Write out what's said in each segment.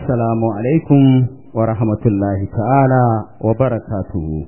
Assalamu alaikum wa rahmatullahi ta'ala wa barakatuhu.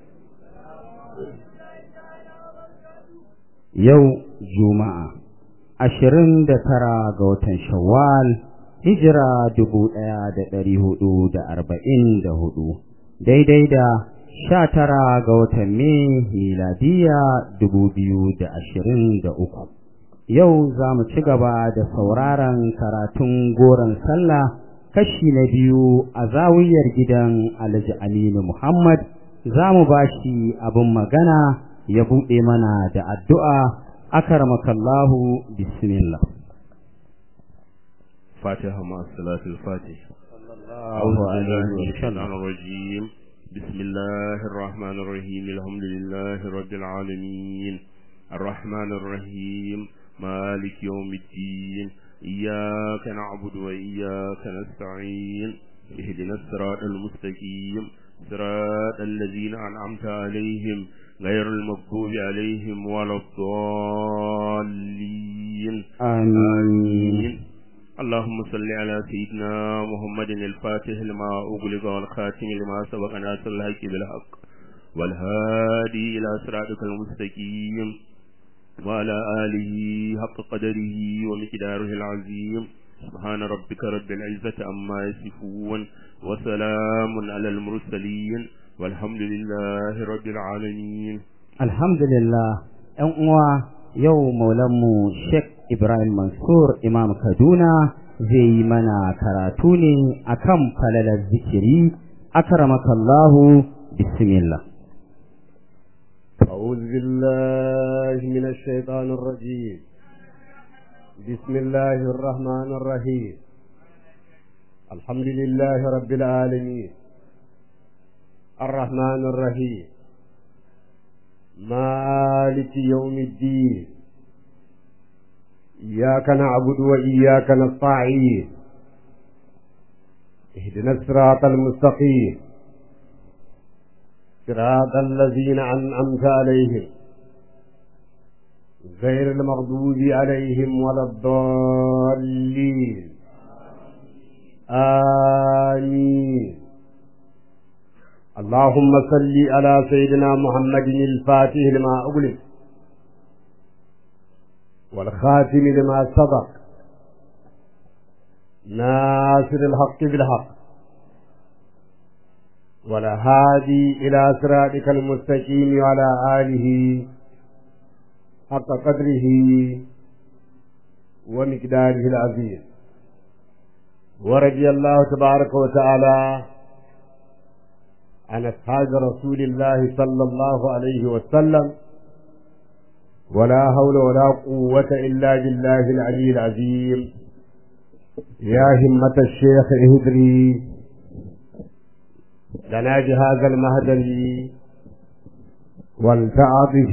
Yau Juma'a, ashirin da tara ga watan Shawwal, hijira dubu ɗaya da ɗari hudu da arba'in da hudu, daidai da sha tara ga watan Mai miladiya dubu biyu da ashirin da uku. Yau za mu ci gaba da sauraron karatun goron sallah kashi na biyu a zawiyar gidan Alhaji Aminu Muhammad za mu ba shi abin magana ya buɗe mana da addu'a akarmakallahu bismillah. فاتحة مع الصلاة الفاتحة أعوذ بالله من الشيطان الرجيم بسم الله الرحمن الرحيم الحمد لله رب العالمين الرحمن الرحيم مالك يوم الدين إياك نعبد وإياك نستعين اهدنا الصراط المستقيم صراط الذين أنعمت عليهم غير المغضوب عليهم ولا الضالين آمين اللهم صل على سيدنا محمد الفاتح لما أغلق والخاتم لما سبق ناصر الحق بالحق والهادي إلى صراطك المستقيم وعلى آله حق قدره ومقداره العظيم سبحان ربك رب العزة عما يصفون وسلام على المرسلين والحمد لله رب العالمين Alhamdulillah, ‘yan uwa yau maulanmu Sheikh Ibrahim Mansur Imam Kaduna zai yi mana karatu ne akan falalar zikiri, akramakallahu bismillah. أعوذ بالله من الشيطان الرجيم بسم الله الرحمن الرحيم الحمد لله رب العالمين الرحمن الرحيم مالك يوم الدين إياك نعبد وإياك نستعين اهدنا الصراط المستقيم صراط الذين أنعمت عليهم غير المغضوب عليهم ولا الضالين آمين اللهم صل على سيدنا محمد الفاتح لما أغلق والخاتم لما سبق ناصر الحق بالحق والهادي إلى صراطك المستقيم وعلى آله حق قدره ومقداره العظيم ورضي الله تبارك وتعالى عن أصحاب رسول الله صلى الله عليه وسلم ولا حول ولا قوة إلا بالله العلي العظيم يا همة الشيخ اهدري لنا بهذا المهدل والتعاطف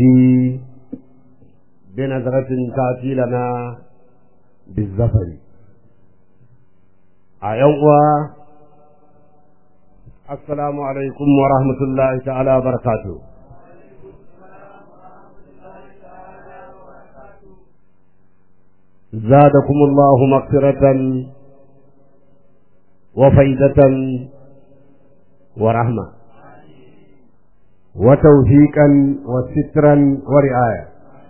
بنظرة تأتي لنا بالزفر أيوة السلام عليكم ورحمة الله تعالى وبركاته زادكم الله مغفرة وفيدة ورحمة وتوفيقا وسترا ورعاية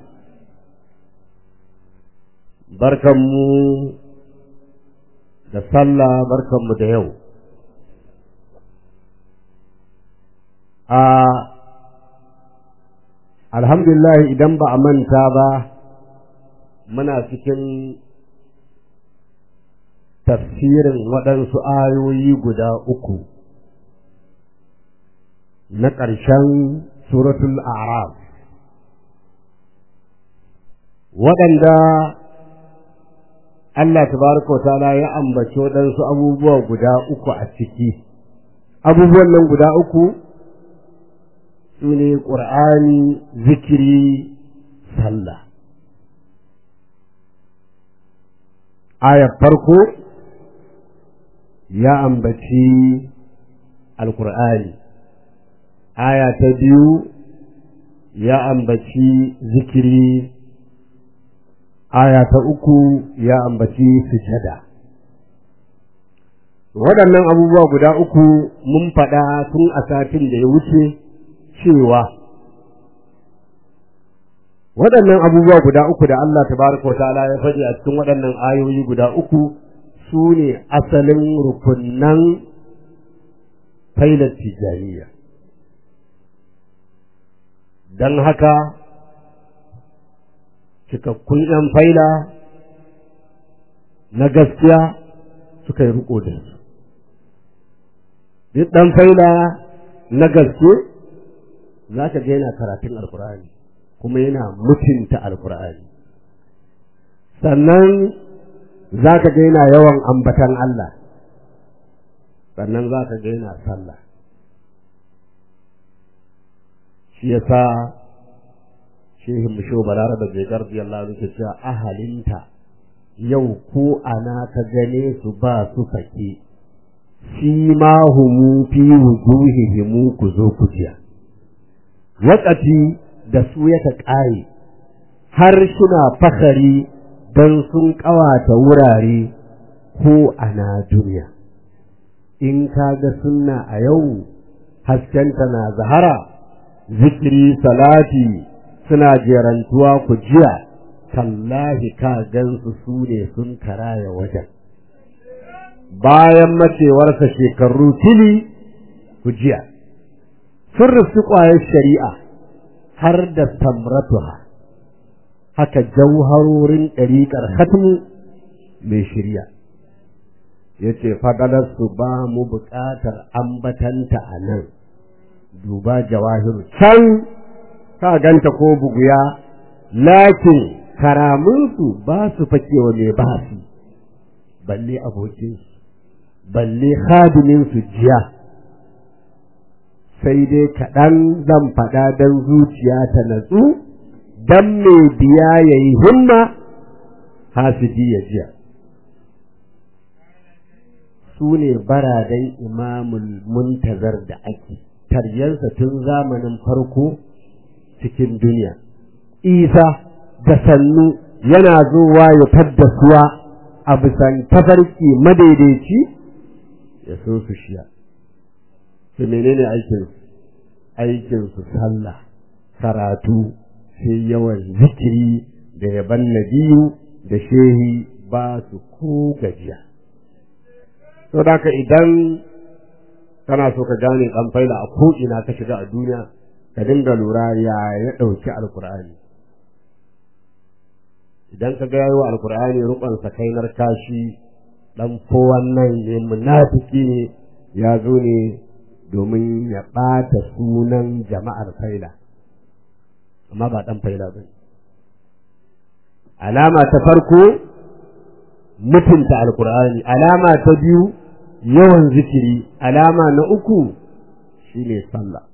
barkanmu da sallah barkanmu da yau a alhamdulillah idan ba a manta ba muna cikin tafsirin waɗansu ayoyi guda uku na ƙarshen suratul a'raf waɗanda Allah tabaraka wa ta'ala ya ambaci waɗansu abubuwa guda uku a ciki abubuwan nan guda uku su ne ƙur'ani zikiri sallah ayar farko ya ambaci alƙur'ani aya ta biyu ya ambaci zikiri aya ta uku ya ambaci sujada waɗannan abubuwa guda uku mun faɗa tun a satin da ya wuce cewa waɗannan abubuwa guda uku da Allah tabaraka wa ta'ala ya faɗi a cikin waɗannan ayoyi guda uku su ne asalin rukunnan failar tijaniya don haka cikakkun ‘yan faila na gaskiya suka yi riko da su duk ɗan faila na gaske za ka ga yana karatun alkur'ani kuma yana mutunta alkur'ani sannan za ka ga yana yawan ambatan Allah sannan za ka ga yana sallah shi ya sa shehin musho balaraba bai garbi Allah ke cewa ahalinta yau ko ana ka gane su ba su fake shi ma humu fi wujuhihimu ku zo ku jiya wakati da su yaka ƙare har suna fakari don sun ƙawata wurare ko ana duniya in ka ga sunna a yau haskenta na zahara zikiri salati suna jerantuwa ku jiya tallahi ka gansu su ne sun karaya wajen bayan macewarsa shekaru tili ku jiya sun rufi ƙwayar shari'a har da tamratuha haka jauharorin ɗariƙar hatmu mai shirya ya ce su ba mu buƙatar ambatanta a nan duba jawahiru can ka ganta ko buguya lakin karaminsu ba su fakewa mai ba su balle abokinsu balle hadiminsu jiya sai dai kaɗan zan faɗa don zuciya ta natsu don mai biya ya yi himma hasidi ya jiya su ne baradan imamul muntazar da ake taryansa tun zamanin farko cikin duniya isa da sannu yana zuwa ya fadda suwa a bisan tafarki madaidaici ya so su shiya su menene aikinsu aikinsu sallah karatu sai yawan zikiri da yaban nabiyu da shehi ba su ko gajiya saboda idan kana so ka gane dan faila a ko ina ka shiga a duniya ka dinga lura ya ya dauki alqur'ani idan ka ga yayi wa alqur'ani rukun sa kainar kashi dan ko wannan ne munafiki ne ya zo ne domin ya ɓata sunan jama'ar faila amma ba ɗan faila ba alama ta farko mutunta alkur'ani alama ta biyu yawan zikiri alama na uku shine sallah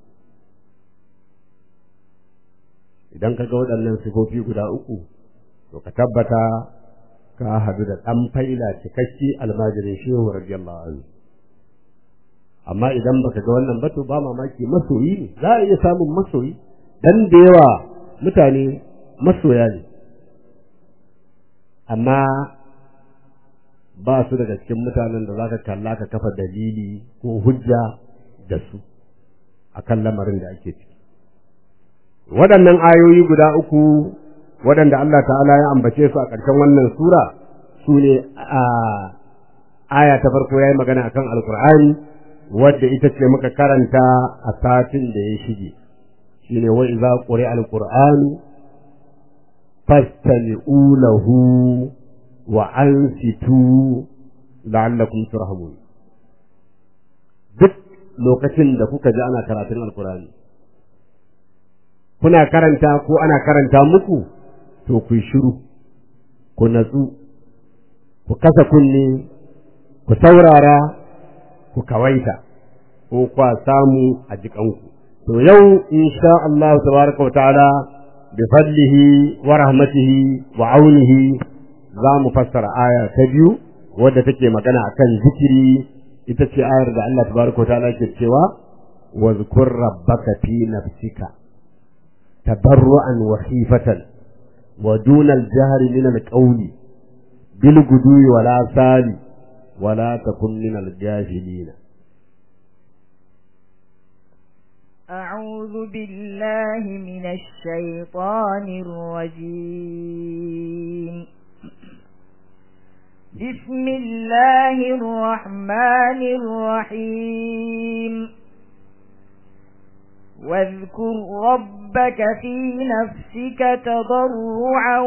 idan ka ga waɗannan sifofi guda uku to ka tabbata ka hadu da ɗan faila cikakke almajirin shehu radiyallahu anhu amma idan baka ga wannan ba to ba mamaki masoyi ne za a iya samun masoyi dan da yawa mutane masoya ne amma ba su daga cikin mutanen da zaka kalla ka kafa dalili ko hujja da su akan lamarin da ake ciki waɗannan ayoyi guda uku waɗanda Allah ta'ala ya ambace su a ƙarshen wannan sura su ne a aya ta farko ya yi magana akan alkur'ani wadda ita ce muka karanta a satin da ya shige shine wa idza quri'a alqur'anu fastami'u lahu wa ansitu la'allakum turhamun duk lokacin da kuka ji ana karatun alqur'ani kuna karanta ko ana karanta muku to ku shiru ku natsu ku kasa kunne ku saurara ku kawaita ko kwa samu a jikanku to yau insha Allah tabaraka wa ta'ala bi fadlihi wa rahmatihi wa aunihi za mu fassara aya ta biyu wadda take magana akan zikiri ita ce ayar da Allah tabaraka wa ta'ala ke cewa wa zkur rabbaka fi nafsika tabarru'an wa khifatan wa duna al-jahri min al-qawli bil gudwi wal asali ولا تكن من الجاهلين أعوذ بالله من الشيطان الرجيم بسم الله الرحمن الرحيم واذكر ربك في نفسك تضرعا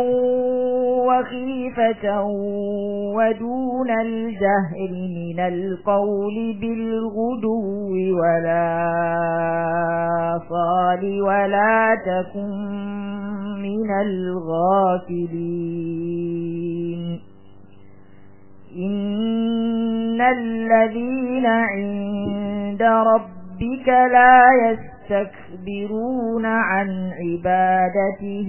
وخيفة ودون الجهر من القول بالغدو ولا صال ولا تكن من الغافلين إن الذين عند ربك لا يستكبرون عن عبادته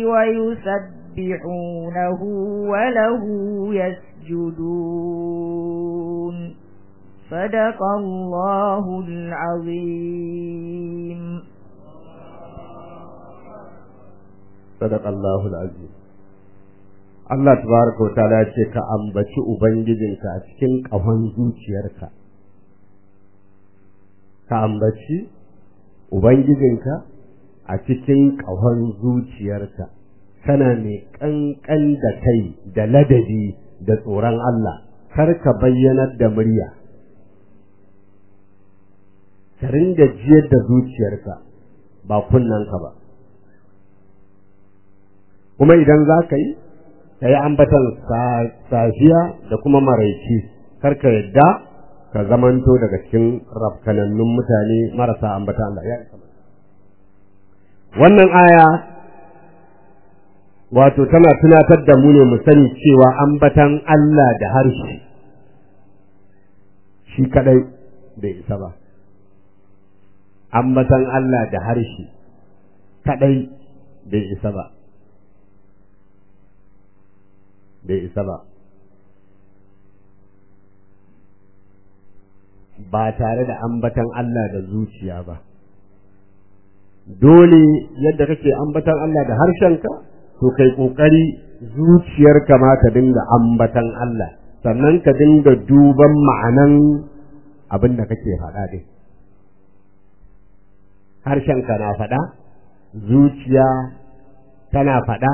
ويسبحونه وله يسجدون صدق الله العظيم صدق الله العظيم Allah tabaraka wa ta'ala ce ka ambaci ubangijinka a cikin ƙahon zuciyarka ka ambaci ubangijinka a cikin ƙahon zuciyarka kana mai ƙanƙan da kai da ladabi da tsoron Allah kar ka bayyanar da murya ka ringa jiyar da zuciyarka ba kunnanka ba kuma idan za ka yi ka yi ambatan safiya da kuma maraici kar ka yadda ka zamanto daga cikin rafkanannun mutane marasa ambatan Allah ya isa wannan aya wato tana tunatar da mu ne mu sani cewa ambatan Allah da harshe shi kadai bai isa ba ambatan Allah da harshe kadai bai isa ba bai isa ba ba tare da ambatan Allah da zuciya ba dole yadda kake ambatan Allah da harshenka to kai kokari zuciyarka ma ta dinga ambatan Allah sannan ka dinga duban ma'anan abin da kake faɗa din harshenka na faɗa zuciya tana faɗa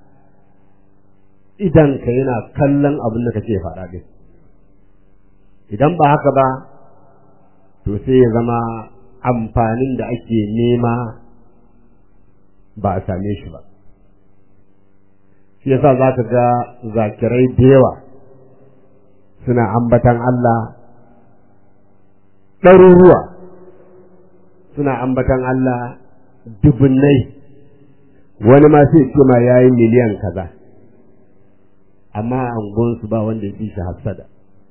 idanka yana kallon abin da kake faɗa din idan ba haka ba to sai ya zama amfanin da ake nema ba a same shi ba shi yasa za ka ga zakirai da yawa suna ambatan Allah ɗaruruwa suna ambatan Allah dubunnai wani ma sai ce ma yayi miliyan kaza amma a angonsu ba wanda ya fi shi hassada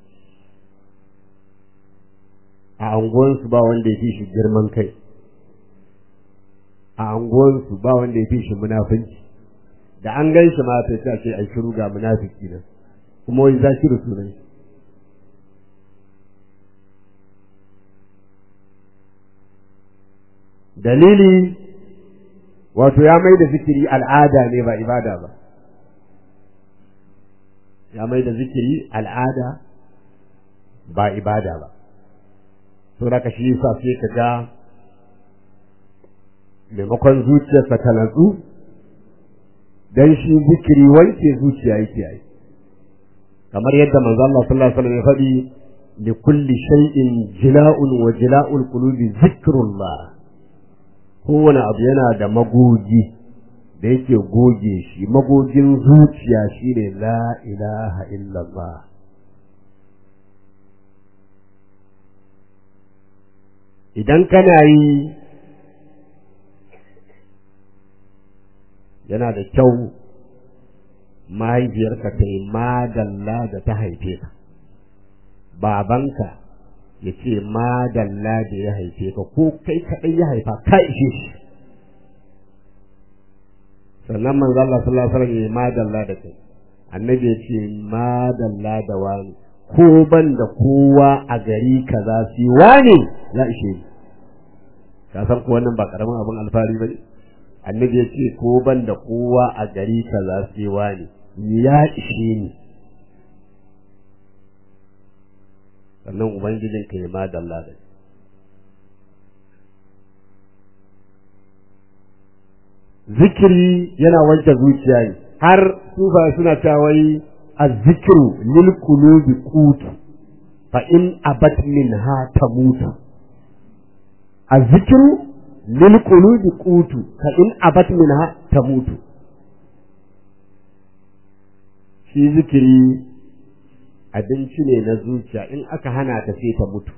a anguwansu ba wanda ya fi shi girman kai a anguwansu ba wanda ya fi shi munafunci da an gan shi ma sai ta ce ai shiru ga munafiki nan kuma wai zakiru sunan shi dalili wato ya mai da zikiri al'ada ne ba ibada ba ya mai da zikiri al'ada ba ibada ba to da shi yasa sai ka ga maimakon zuciyarsa ta natsu dan shi zikiri wanke zuciya yake yi kamar yadda manzo Allah sallallahu alaihi wasallam ya faɗi li kulli shay'in jila'un wa jila'ul qulubi zikrullah kowane abu yana da magogi da yake goge shi magogin zuciya shine la ilaha illallah idan kana yi yana da kyau mahaifiyarka ta yi madalla da ta haife ka babanka ya ce madalla da ya haife ka ko kai kaɗai ya haifa ka ishe shi sannan manzo Allah sallallahu alaihi wasallam ya madalla da kai annabi ya ce madalla da wani ko ban da kowa a gari kaza si wani ya ishe ni ka san ko wannan ba karamin abin alfahari bane annabi ya ce ko ban da kowa a gari kaza si wani ya ishe ni sannan ubangijin ka ya ma dalla da zikiri yana wanke zuciya ne har sufa suna cewa wai azzikiru lil qulubi qutu fa in abat minha tamutu azzikiru lil qulubi qutu fa in abat minha tamutu shi zikiri abinci ne na zuciya in aka hana ta sai ta mutu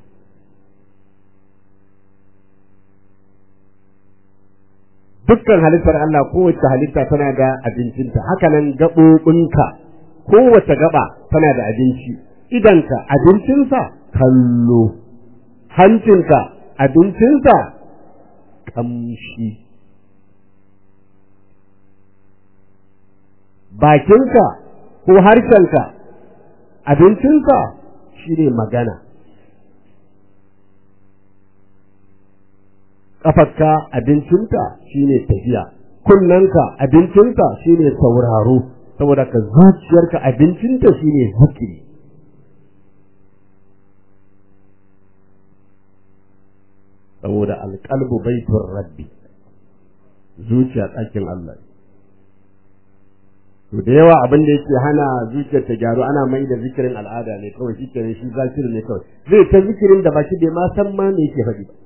dukkan halittar Allah kowace halitta tana da abincinta hakanan gaɓoɓinka kowace gaba tana da abinci idanka abincinsa kallo hancinka abincinsa ƙamshi bakinka ko harshenka abincinsa shine magana ƙafarka abincinta shine tafiya kunnanka abincinta shine sauraro saboda ka zuciyarka abincinta shine zikiri saboda alƙalbu baitun rabbi zuciya ɗakin Allah to da yawa abin da yake hana zuciyar ta gyaru ana mai da zikirin al'ada ne kawai shi kenan shi zakirin ne kawai zai ta zikirin da baki bai ma san ma me yake faɗi ba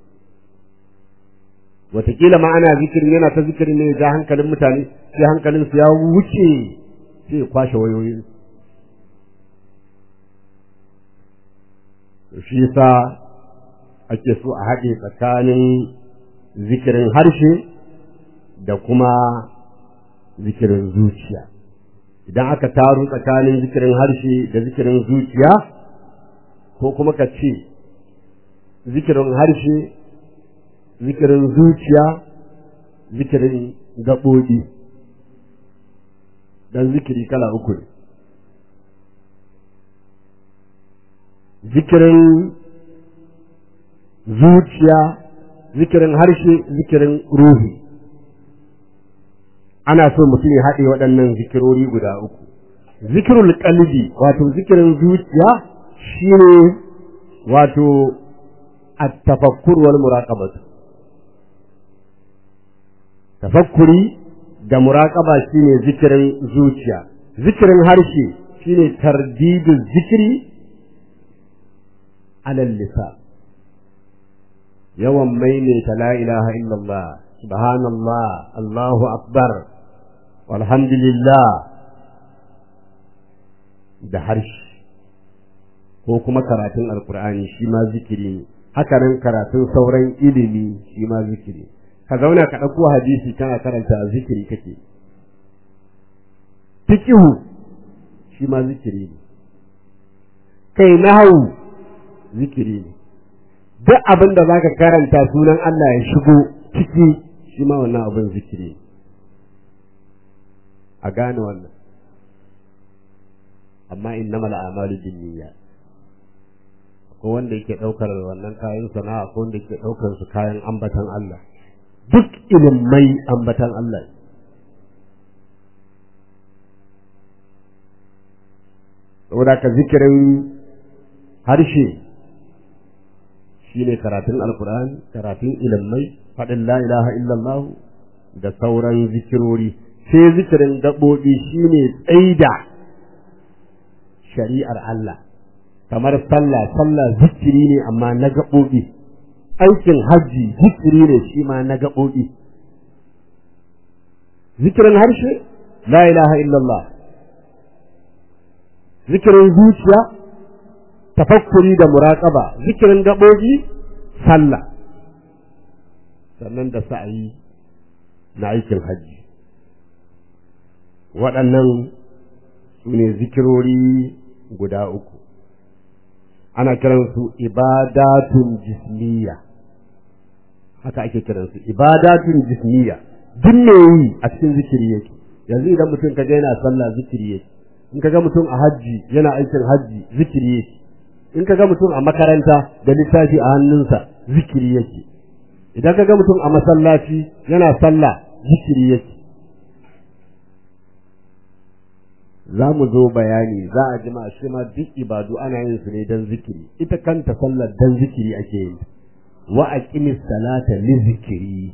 wataƙila ma ana zikirin yana ta zikirin ne ya ja hankalin mutane sai hankalin su ya wuce sai ya kwashe wayoyin shi yasa ake so a haɗe tsakanin zikirin harshe da kuma zikirin zuciya idan aka taru tsakanin zikirin harshe da zikirin zuciya ko kuma ka ce zikirin harshe zikirin zuciya zikirin gaɓoɓi don zikiri kala uku ne zikirin zuciya zikirin harshe zikirin ruhi ana so mutum ya haɗe waɗannan zikirori guda uku zikirul qalbi wato zikirin zuciya shine wato at-tafakkur wal muraqabah tafakkuri da muraqaba shine zikirin zuciya zikirin harshe shine tardidu zikiri alal lisan yawan maimaita la ilaha illallah subhanallah allahu akbar walhamdulillah da harshe ko kuma karatun alkur'ani shi ma zikiri ne haka nan karatun sauran ilimi shi ma zikiri ka zauna ka ɗauko hadisi kana karanta zikiri kake fikihu shi ma zikiri ne kai nahawu zikiri ne duk abin da zaka karanta sunan Allah ya shigo ciki shi ma wannan abin zikiri ne a gane wannan amma innamal a'malu binniyat ko wanda yake daukar wannan kayan sana'a ko wanda yake daukar su kayan ambatan Allah duk ilimai ambatan Allah saboda ka zikirin harshe shine karatun alkur'ani karatun ilimai faɗin la ilaha illallah da sauran zikirori sai zikirin gaɓoɓi shine tsaida shari'ar Allah kamar sallah sallah zikiri ne amma na gaɓoɓi aikin hajji zikiri ne shi ma na gaɓoɓi zikirin harshe la ilaha illallah zikirin zuciya tafakkuri da muraƙaba zikirin gaɓoɓi sallah sannan da sa'ayi na aikin hajji waɗannan su ne zikirori guda uku ana kiransu ibadatun jismiya haka ake kiransu ibadatun jismiya duk me yi a cikin zikiri yake yanzu idan mutum ka yana sallah zikiri yake in ka ga mutum a hajji yana aikin hajji zikiri yake in ka ga mutum a makaranta da littafi a hannunsa zikiri yake idan ka ga mutum a masallaci yana sallah zikiri yake za mu zo bayani za a jima shi ma duk ibadu ana yin su ne don zikiri ita kanta sallar don zikiri ake yin wa aqimis salata li zikiri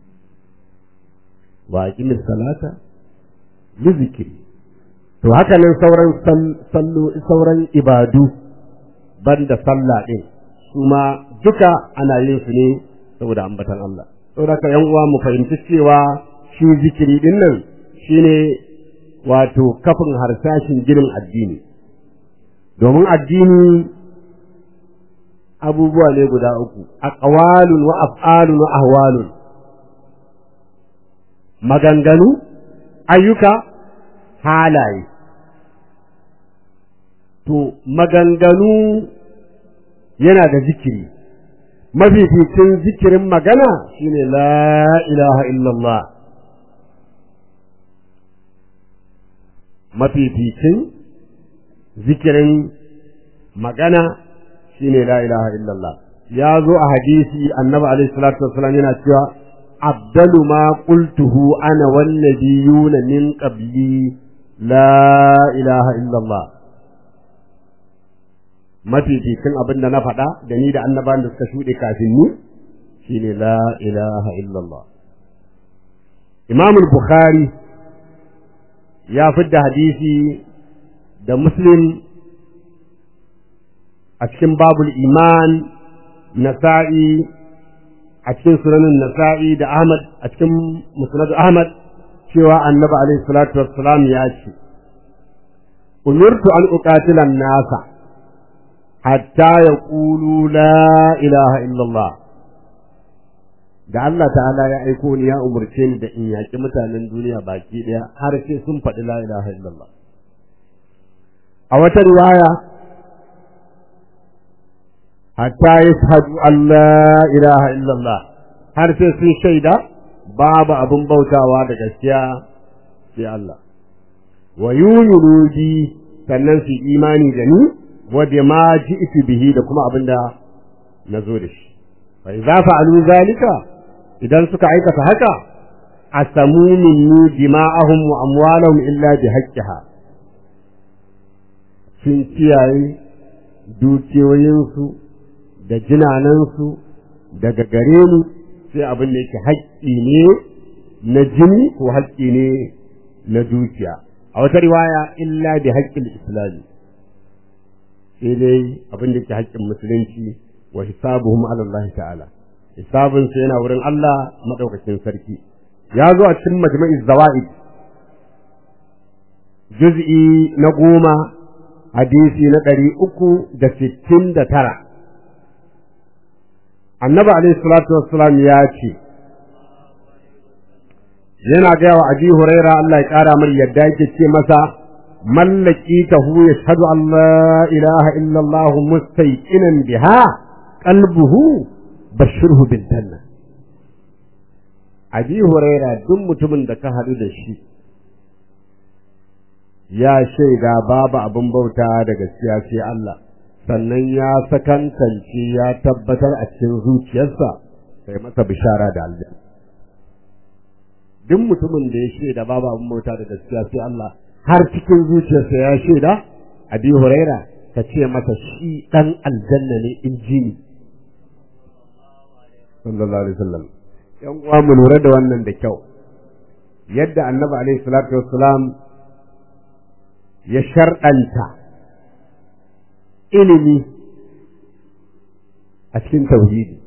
wa aqimis salata li zikiri to haka nan sauran sallo sauran ibadu banda sallah din su ma duka ana yin su ne saboda ambatan Allah saboda ka yan uwa mu fahimci cewa shi zikiri din nan shine wato kafin harsashin ginin addini domin addini abubuwa ne guda uku aqwalun wa af'alun wa ahwalun maganganu ayyuka halaye to maganganu yana da zikiri mafificin zikirin magana shine la ilaha illallah mafificin zikirin magana shine la ilaha illallah ya zo a hadisi annabi alaihi salatu wassalam yana cewa abdalu ma qultuhu ana wan nabiyuna min qabli la ilaha illallah mafificin abin da na faɗa da ni da annabawan da suka shuɗe kafin ni shine la ilaha illallah imam bukhari ya fidda hadisi da muslim a cikin babul iman nasa'i a cikin sunanin nasa'i da ahmad a cikin musnad ahmad cewa annabi alaihi salatu wassalam ya ce umirtu an uqatila nasa hatta yaqulu la ilaha illallah da Allah ta'ala ya aiko ni ya umurce ni da in yaki mutanen duniya baki daya har sai sun faɗi la ilaha illallah a wata riwaya hatta yashhadu an la ilaha illallah har sai sun shaida babu abin bautawa da gaskiya sai Allah wa yuminu bi sannan su imani da ni wa bima ji'tu bihi da kuma abinda nazo da shi fa idza fa'alu zalika idan suka aikata haka asamu minni dima'ahum wa amwalahum illa bi haqqiha sun kiyaye dukiyoyinsu da jinanansu daga gare ni sai abin da yake haƙƙi ne na jini ko haƙƙi ne na dukiya a wata riwaya illa bi haƙƙin islami sai dai abin da yake haƙƙin musulunci wa hisabuhum ala Allah ta'ala hisabun sa yana wurin Allah madaukakin sarki ya zo a cikin majma'iz zawaid juz'i na goma hadisi na ɗari uku da sittin da tara annabi alaihi salatu wassalam ya ce yana gaya wa abi huraira Allah ya kara mar yadda yake ce masa mallaki tahu yashhadu an la ilaha illa Allah mustayqinan biha qalbuhu bashirhu bil janna abi huraira duk mutumin da ka hadu da shi ya shaida babu abin bauta da gaskiya sai Allah sannan ya sakantance ya tabbatar a cikin zuciyarsa sai masa bishara da aljanna duk mutumin da ya shaida babu abin bauta da gaskiya sai Allah har cikin zuciyarsa ya shaida abi huraira ka ce masa shi dan aljanna ne in ji ni sallallahu alaihi wasallam yan uwa mu lura da wannan da kyau yadda annabi alaihi salatu wassalam ya sharɗanta ilimi a cikin tauhidi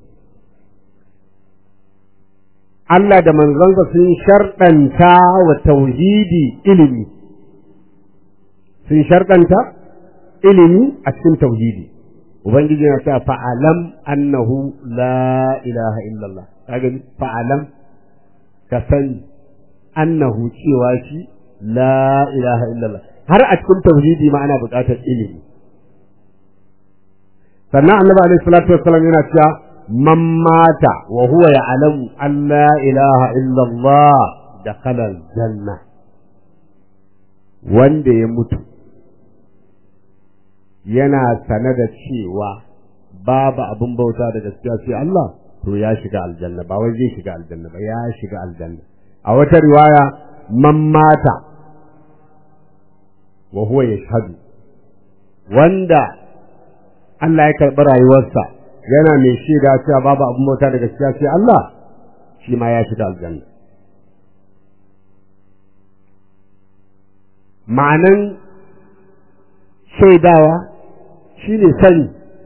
Allah da manzansa sun sharɗanta wa tauhidi ilimi sun sharɗanta ilimi a cikin tauhidi ubangiji na cewa fa'alam annahu la ilaha illallah kaga fa'alam ka sani annahu cewa shi la ilaha illallah har a cikin tauhidi ma ana buƙatar ilimi sannan annabi alaihi salatu wassalam yana cewa man mata wa huwa ya'lamu an la ilaha illallah dakhala aljanna wanda ya mutu yana sane da cewa babu abin bauta da gaskiya sai Allah to ya shiga aljanna ba wai zai shiga aljanna ba ya shiga aljanna a wata riwaya man mata wa huwa yashhadu wanda Allah ya karɓi rayuwarsa yana mai shaida cewa babu abin bauta da gaskiya sai Allah shi ma ya shiga aljanna ma'anan shaidawa shine sani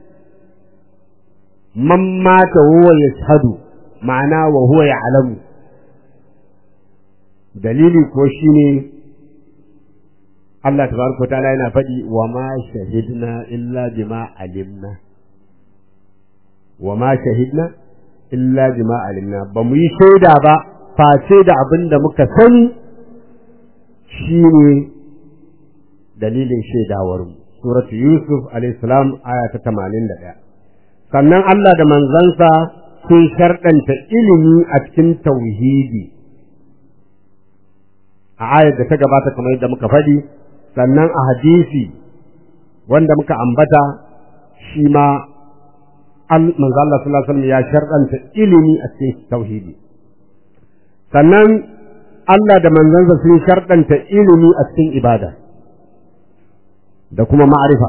man mata huwa yashhadu ma'ana wa huwa ya'lamu dalili ko shine Allah tabaraka wa ta'ala yana faɗi wa ma shahidna illa bima alimna wa ma shahidna illa bima alimna ba mu yi shaida ba face da abin da muka sani shine dalilin shaidawar mu suratu yusuf alayhi salam aya ta 81 sannan Allah da manzansa sun sharɗanta ilimi a cikin tauhidi a ayar da ta gabata kamar yadda muka faɗi sannan a hadisi wanda muka ambata shi ma manzo Allah sallallahu alaihi wasallam ya sharɗanta ilimi a cikin tauhidi sannan Allah da manzansa sun sharɗanta ilimi a cikin ibada da kuma ma'arifa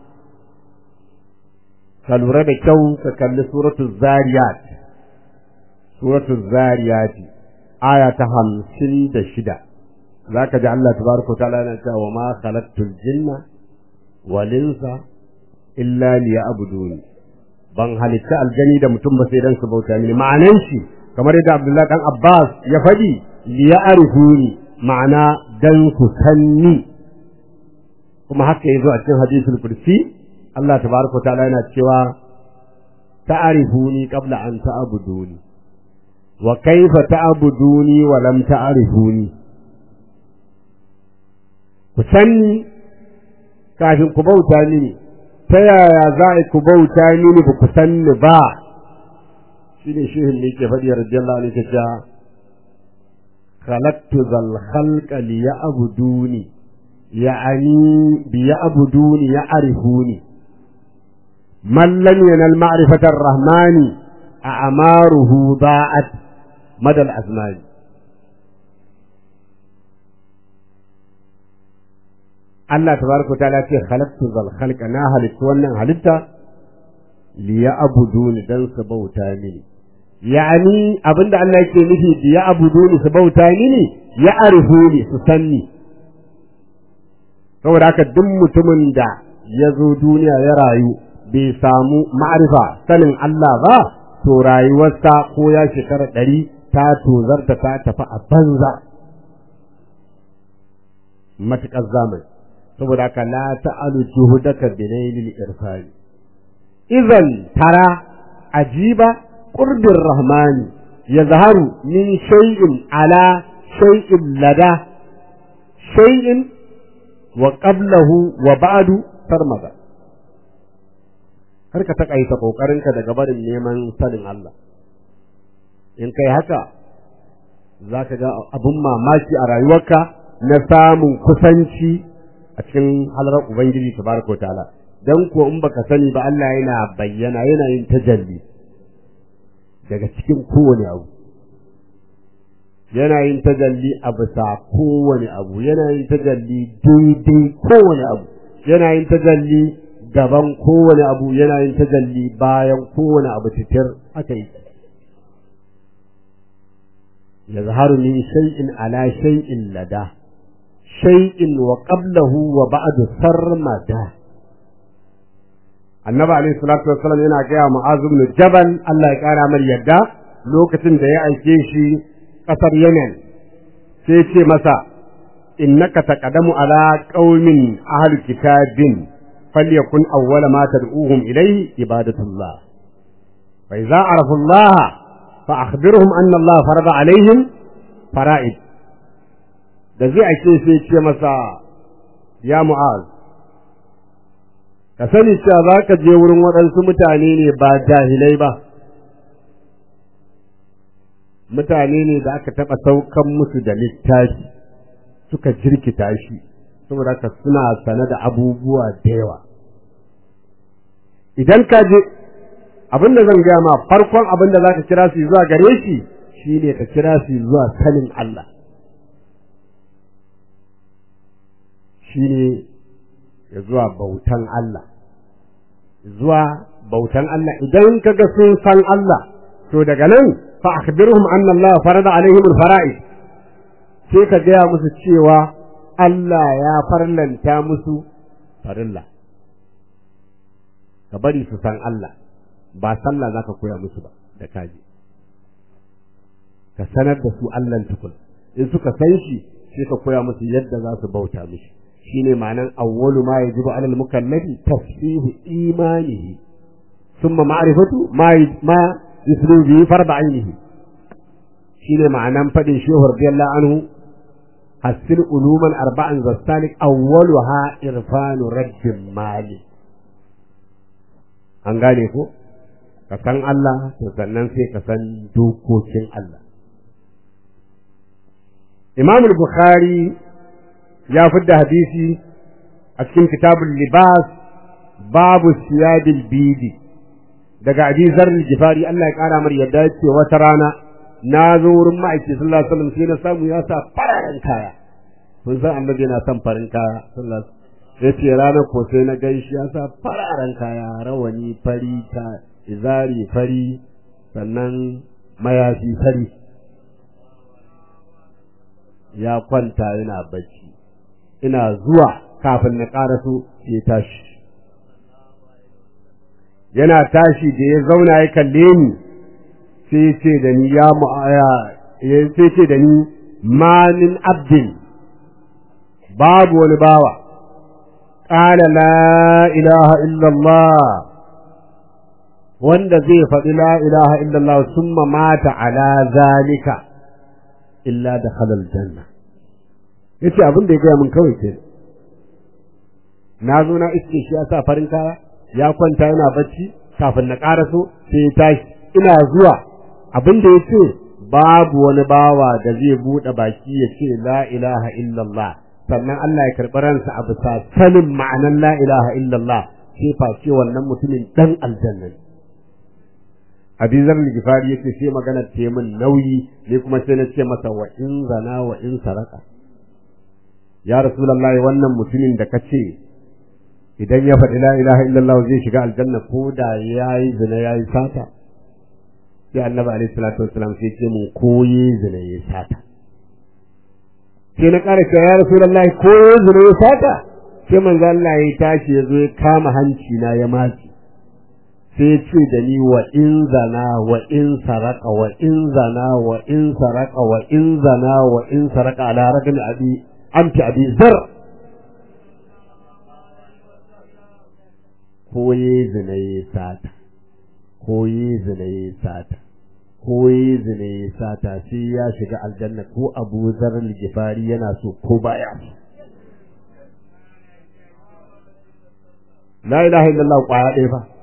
ka lura da kyau ka kalli suratul zariyat suratul zariyat aya ta hamsin da shida za ka ji Allah tabaraka ta'ala yana cewa ma khalaqtul jinna wal insa illa liya'budun ban halitta aljani da mutum ba sai dan su bauta mini ma'anan shi kamar yadda Abdullahi dan Abbas ya faɗi liya'rifuni ma'ana dan su sanni kuma haka yazo a cikin hadisul kursi Allah tabaraka ta'ala yana cewa ta'rifuni qabla an ta'buduni wa kaifa ta'buduni wa lam ta'rifuni ku sanni kafin ku bauta mini ta yaya za a ku bauta mini ba ku sanni ba shi ne shehin ne ke faɗi radiyallahu anhu ta cewa khalaqtu zal khalqa li ya'buduni ya'ani bi ya'buduni ya'rifuni man lam yanal ma'rifata ar-rahmani a'maruhu da'at madal azmani Allah tabaraka ta'ala ce khalaqtu zal khalqa na halittu wannan halitta li ya'buduni dan su bauta mini yani abinda Allah yake nufi bi ya'buduni su bauta mini ya arifuni su sanni saboda haka duk mutumin da ya zo duniya ya rayu bai samu ma'arifa sanin Allah ba to rayuwarsa ko ya shekara ɗari ta tozarta ta tafi a banza matuƙar zamani saboda haka la ta'alu juhudaka binailil irfani idan tara ajiba qurbir rahmani yazharu min shay'in ala shay'in lada shay'in wa qablahu wa ba'du sarmada har ka takaita kokarinka daga barin neman sanin Allah in kai haka zaka ga abun mamaki a rayuwarka na samun kusanci a cikin halarar Ubangiji tabaraka ta'ala dan ko in baka sani ba Allah yana bayyana yana yin tajalli daga cikin kowane abu yana yin tajalli a bisa kowane abu yana yin tajalli daidai kowane abu yana yin tajalli gaban kowane abu yana yin tajalli bayan kowane abu titir haka yi yazharu min shay'in ala shay'in lada shay'in wa qablahu wa ba'du sarmada annabi alayhi salatu wassalam yana gaya mu'az ibn jabal Allah ya kara mar yadda lokacin da ya aike shi kasar Yemen sai ce masa innaka taqadamu ala qaumin ahli kitabin falyakun awwala ma tad'uhum ilayhi ibadatullah fa idza arafu Allah fa akhbirhum anna Allah farada alaihim fara'id da zai ake sai ce masa ya mu'az ka sani cewa za ka je wurin waɗansu mutane ne ba jahilai ba mutane ne da aka taɓa saukan musu da littafi suka jirkita shi saboda ka suna sane da abubuwa da yawa idan ka je abin da zan gaya ma farkon abin da za ka kira su zuwa gare shi shine ka kira su zuwa sanin Allah shine ya zuwa bautan Allah zuwa bautan Allah idan kaga sun san Allah to daga nan fa akhbirhum anna Allah farada alaihim alfara'id sai ka gaya musu cewa Allah ya farlanta musu farilla ka bari su san Allah ba sallah zaka koya musu ba da kaji ka sanar da su Allah tukun in suka san shi sai ka koya musu yadda za su bauta mishi shine ma'anan awwalu ma yajibu alal mukallafi tasfihu imanihi thumma ma'rifatu ma ma yuslu bi farda ainihi shine ma'anan fadin shehu radiyallahu anhu hasil uluman arba'an zastalik awwaluha irfanu rabbin mali an gane ko ka san Allah to sannan sai ka san dokokin Allah Imam Bukhari ya fidda hadisi a cikin kitabul libas babu siyadil bidi daga Abi Zarr Gifari Allah ya kara mar yadda yake wata rana na zo wurin ma'aiki sallallahu alaihi wasallam sai na samu ya sa fararen kaya kun san annabi yana son farin kaya sallallahu alaihi yace ranar ko sai na gaishe ya sa fararen kaya rawani fari ta izari fari sannan mayafi fari ya kwanta yana bacci ina zuwa kafin na ƙaraso sai tashi yana tashi da ya zauna ya kalle ni sai ce da ni ya mu'aya sai ce da ni ma min abdin babu wani bawa qala la ilaha illallah wanda zai faɗi la ilaha illallah summa mata ala zalika illa da halal janna yace abin da ya gaya min kawai ke na zo na iske shi ya sa farin kaya ya kwanta yana bacci kafin na ƙaraso sai ya tashi ina zuwa abin da ya ce babu wani bawa da zai buɗe baki ya ce la ilaha illallah sannan Allah ya karɓi ransa a bisa sanin ma'anan la ilaha illallah sai face wannan mutumin dan aljanna ne Abizar Ligifari yake sai magana ta min nauyi ne kuma sai na ce masa wa in zana wa in saraka ya rasulullahi wannan mutumin da kace idan ya faɗi la ilaha illallah zai shiga aljanna ko da yayi zina yayi sata sai annabi alaihi salatu wassalam sai ce mun koyi zina yayi sata sai na ƙara cewa ya rasulullahi koyi zina yayi sata sai manzo Allah ya tashi ya zo ya kama hanci na ya matsi sai ce da ni wa in zana wa in saraka wa in zana wa in saraka wa in zana wa in saraka ala ragami abi amti abi zar ko ye zina ye sata ko ye zina ye sata ko ye zina ye sata sai ya shiga aljanna ko abu zar gifari yana so ko baya la ilaha illallah kwaya ɗaya fa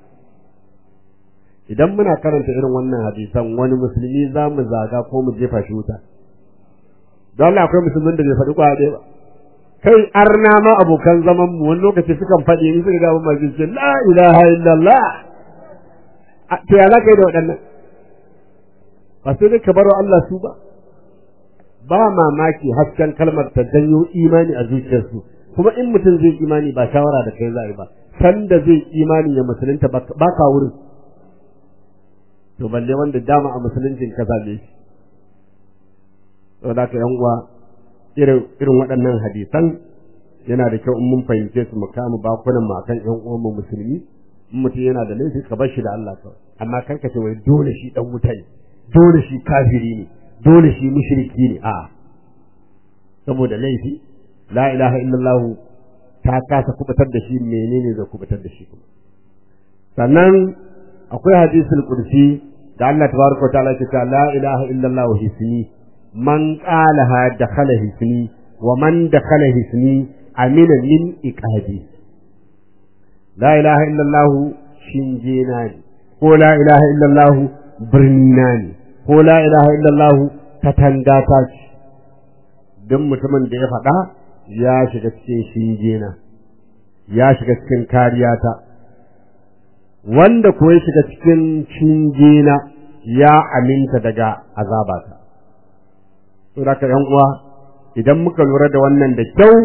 idan muna karanta irin wannan hadisan wani musulmi za mu zaga ko mu jefa shi wuta don Allah akwai musulmin da bai faɗi kwa ɗaya ba kai arna ma abokan zaman mu wani lokaci sukan faɗi ni suka ga mun ma ce la ilaha illallah to ya zaka yi da waɗannan ba sai dai ka baro Allah su ba ba mamaki hasken kalmar ta janyo imani a zuciyarsu kuma in mutum zai imani ba shawara da kai za ba sanda zai imani ya musulunta ba ka wurin to balle wanda dama a musuluncin ka zabe shi saboda ka yan uwa irin irin waɗannan hadisan yana da kyau in mun fahimce su mu kama bakunan mu akan yan uwan mu musulmi in mutum yana da laifi ka bar shi da Allah kawai amma kar ka ce wai dole shi dan wuta ne dole shi kafiri ne dole shi mushriki ne a saboda laifi la ilaha illallah ta kasa kubutar da shi menene zai kubutar da shi kuma sannan akwai hadisul qudsi da Allah tabaraka wa ta'ala ke cewa la ilaha illallah hisni man qalaha dakhala hisni wa man dakhala hisni amina min iqabi la ilaha illallah shinjena ne ko la ilaha illallah birnina ne ko la ilaha illallah katanga ta ce don mutumin da ya faɗa ya shiga cikin shinjena ya shiga cikin kariyata wanda ko ya shiga cikin shinjena ya aminta daga azabata to da yan uwa idan muka lura da wannan da kyau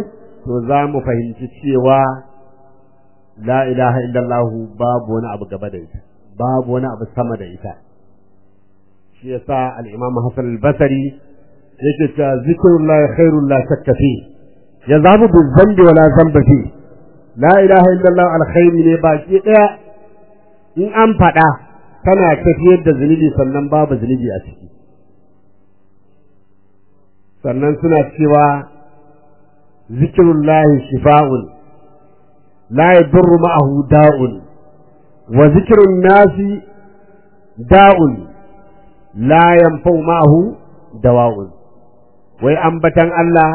to za mu fahimci cewa la ilaha illallah babu wani abu gaba da ita babu wani abu sama da ita shi yasa al-imam Hassan al-Basri yake cewa zikrullah khairul la shakka fi yazabu bil zambi wala zamba fi la ilaha illallah alkhairi ne baki daya in an faɗa tana tafiyar da zunubi sannan babu zunubi a ciki sannan suna cewa zikirullahi shifa'un la yadurru ma'ahu da'un wa zikrun nasi da'un la yanfa'u ma'ahu dawa'un wai ambatan Allah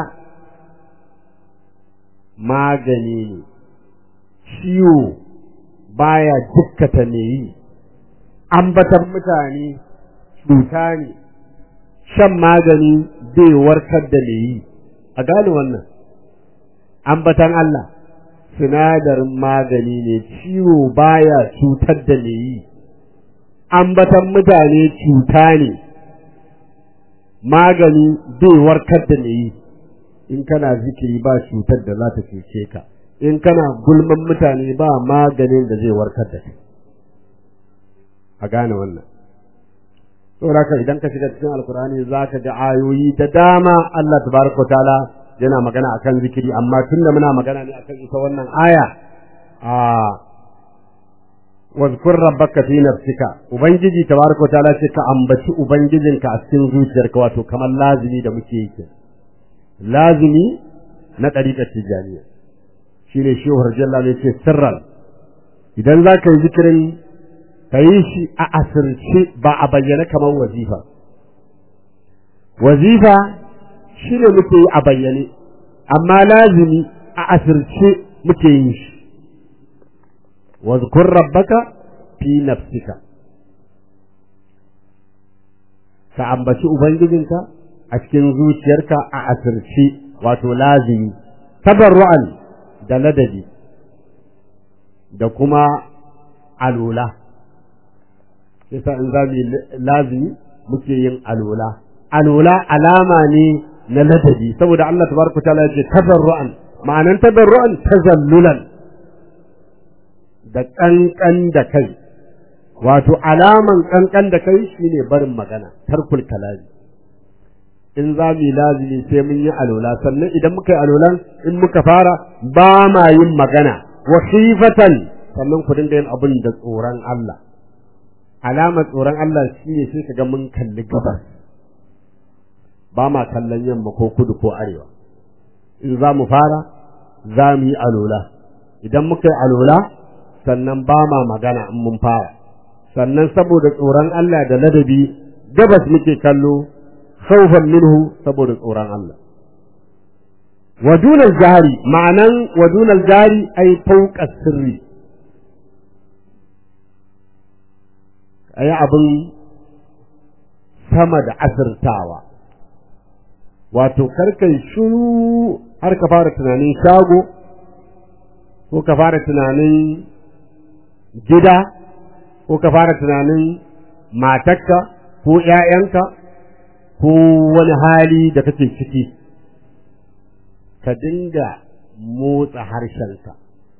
magani ne ciwo baya dukkata me yi ambatan mutane cuta ne shan magani bai warkar da me yi a gane wannan ambatan Allah sinadarin magani ne ciwo baya cutar da me yi ambatan mutane cuta ne magani bai warkar da me yi in kana zikiri ba cutar da za ta cuce ka in kana gulman mutane ba maganin da zai warkar da kai a gane wannan saboda idan ka shiga cikin alkurani za ka ga ayoyi da dama Allah tabaraka ta'ala yana magana akan zikiri amma tunda muna magana ne akan ita wannan aya a wazkur rabbaka fi nafsika ubangiji tabaraka ta'ala ce ka ambaci ubangijinka a cikin zuciyarka wato kamar lazimi da muke yi lazimi na ɗariƙar tijaniya shi ne shi jalla ne ce sirran idan za ka yi zikirin ka yi shi a asirce ba a bayyana kamar wazifa wazifa shi ne muke yi a bayyane amma lazimi a asirce muke yin shi wazkur rabbaka fi nafsika ka ambaci ubangijinka a cikin zuciyarka a asirce wato lazimi tabarru'an da ladabi da kuma alula yasa in za mu lazimi muke yin alula alula alama ne na ladabi saboda Allah tabaraka ta'ala yace tabarru'an ma'anan tabarru'an tazallulan da kankan da kai wato alaman kankan da kai shine barin magana tarkul kalami in za mu yi lazimi sai mun yi alola sannan idan muka yi alolan in muka fara ba ma yin magana wa khifatan sannan ku dinga yin abin da tsoron Allah alamar tsoron Allah shine sai kaga mun kalli gabas ba ma kallon yamma ko kudu ko arewa in za mu fara za mu yi alola idan muka yi alola sannan ba ma magana in mun fara sannan saboda tsoron Allah da ladabi gabas muke kallo خوفا منه saboda tsoron Allah ودون الجهري معنان ودون الجهري أي فوق السر أي أبن sama da asirtawa wato karkai shuru har ka fara tunanin shago ko ka fara tunanin gida ko ka fara tunanin matakka ko ‘ya'yanka ko wani hali da kake ciki ka dinga motsa harshenka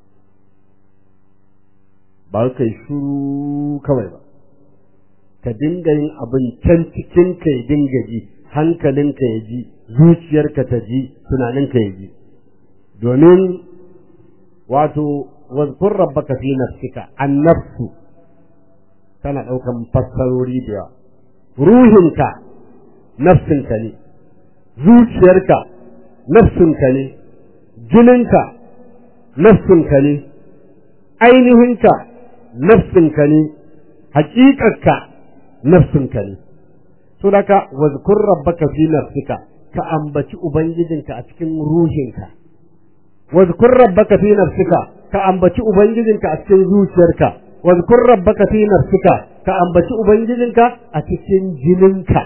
ba kai shuru kawai ba ka dinga yin abin can cikinka ya dinga ji hankalinka ya ji zuciyarka ta ji tunaninka ya ji domin wato wazkur rabbaka fi nafsika annafsu tana ɗaukan fassarori da yawa ruhinka nafsinka ne zuciyarka nafsinka ne jininka nafsinka ne ainihinka nafsinka ne haƙiƙarka nafsinka ne to daga wazkur rabbaka fi nafsika ka ambaci ubangijinka a cikin ruhinka wazkur rabbaka fi nafsika ka ambaci ubangijinka a cikin zuciyarka wazkur rabbaka fi nafsika ka ambaci ubangijinka a cikin jininka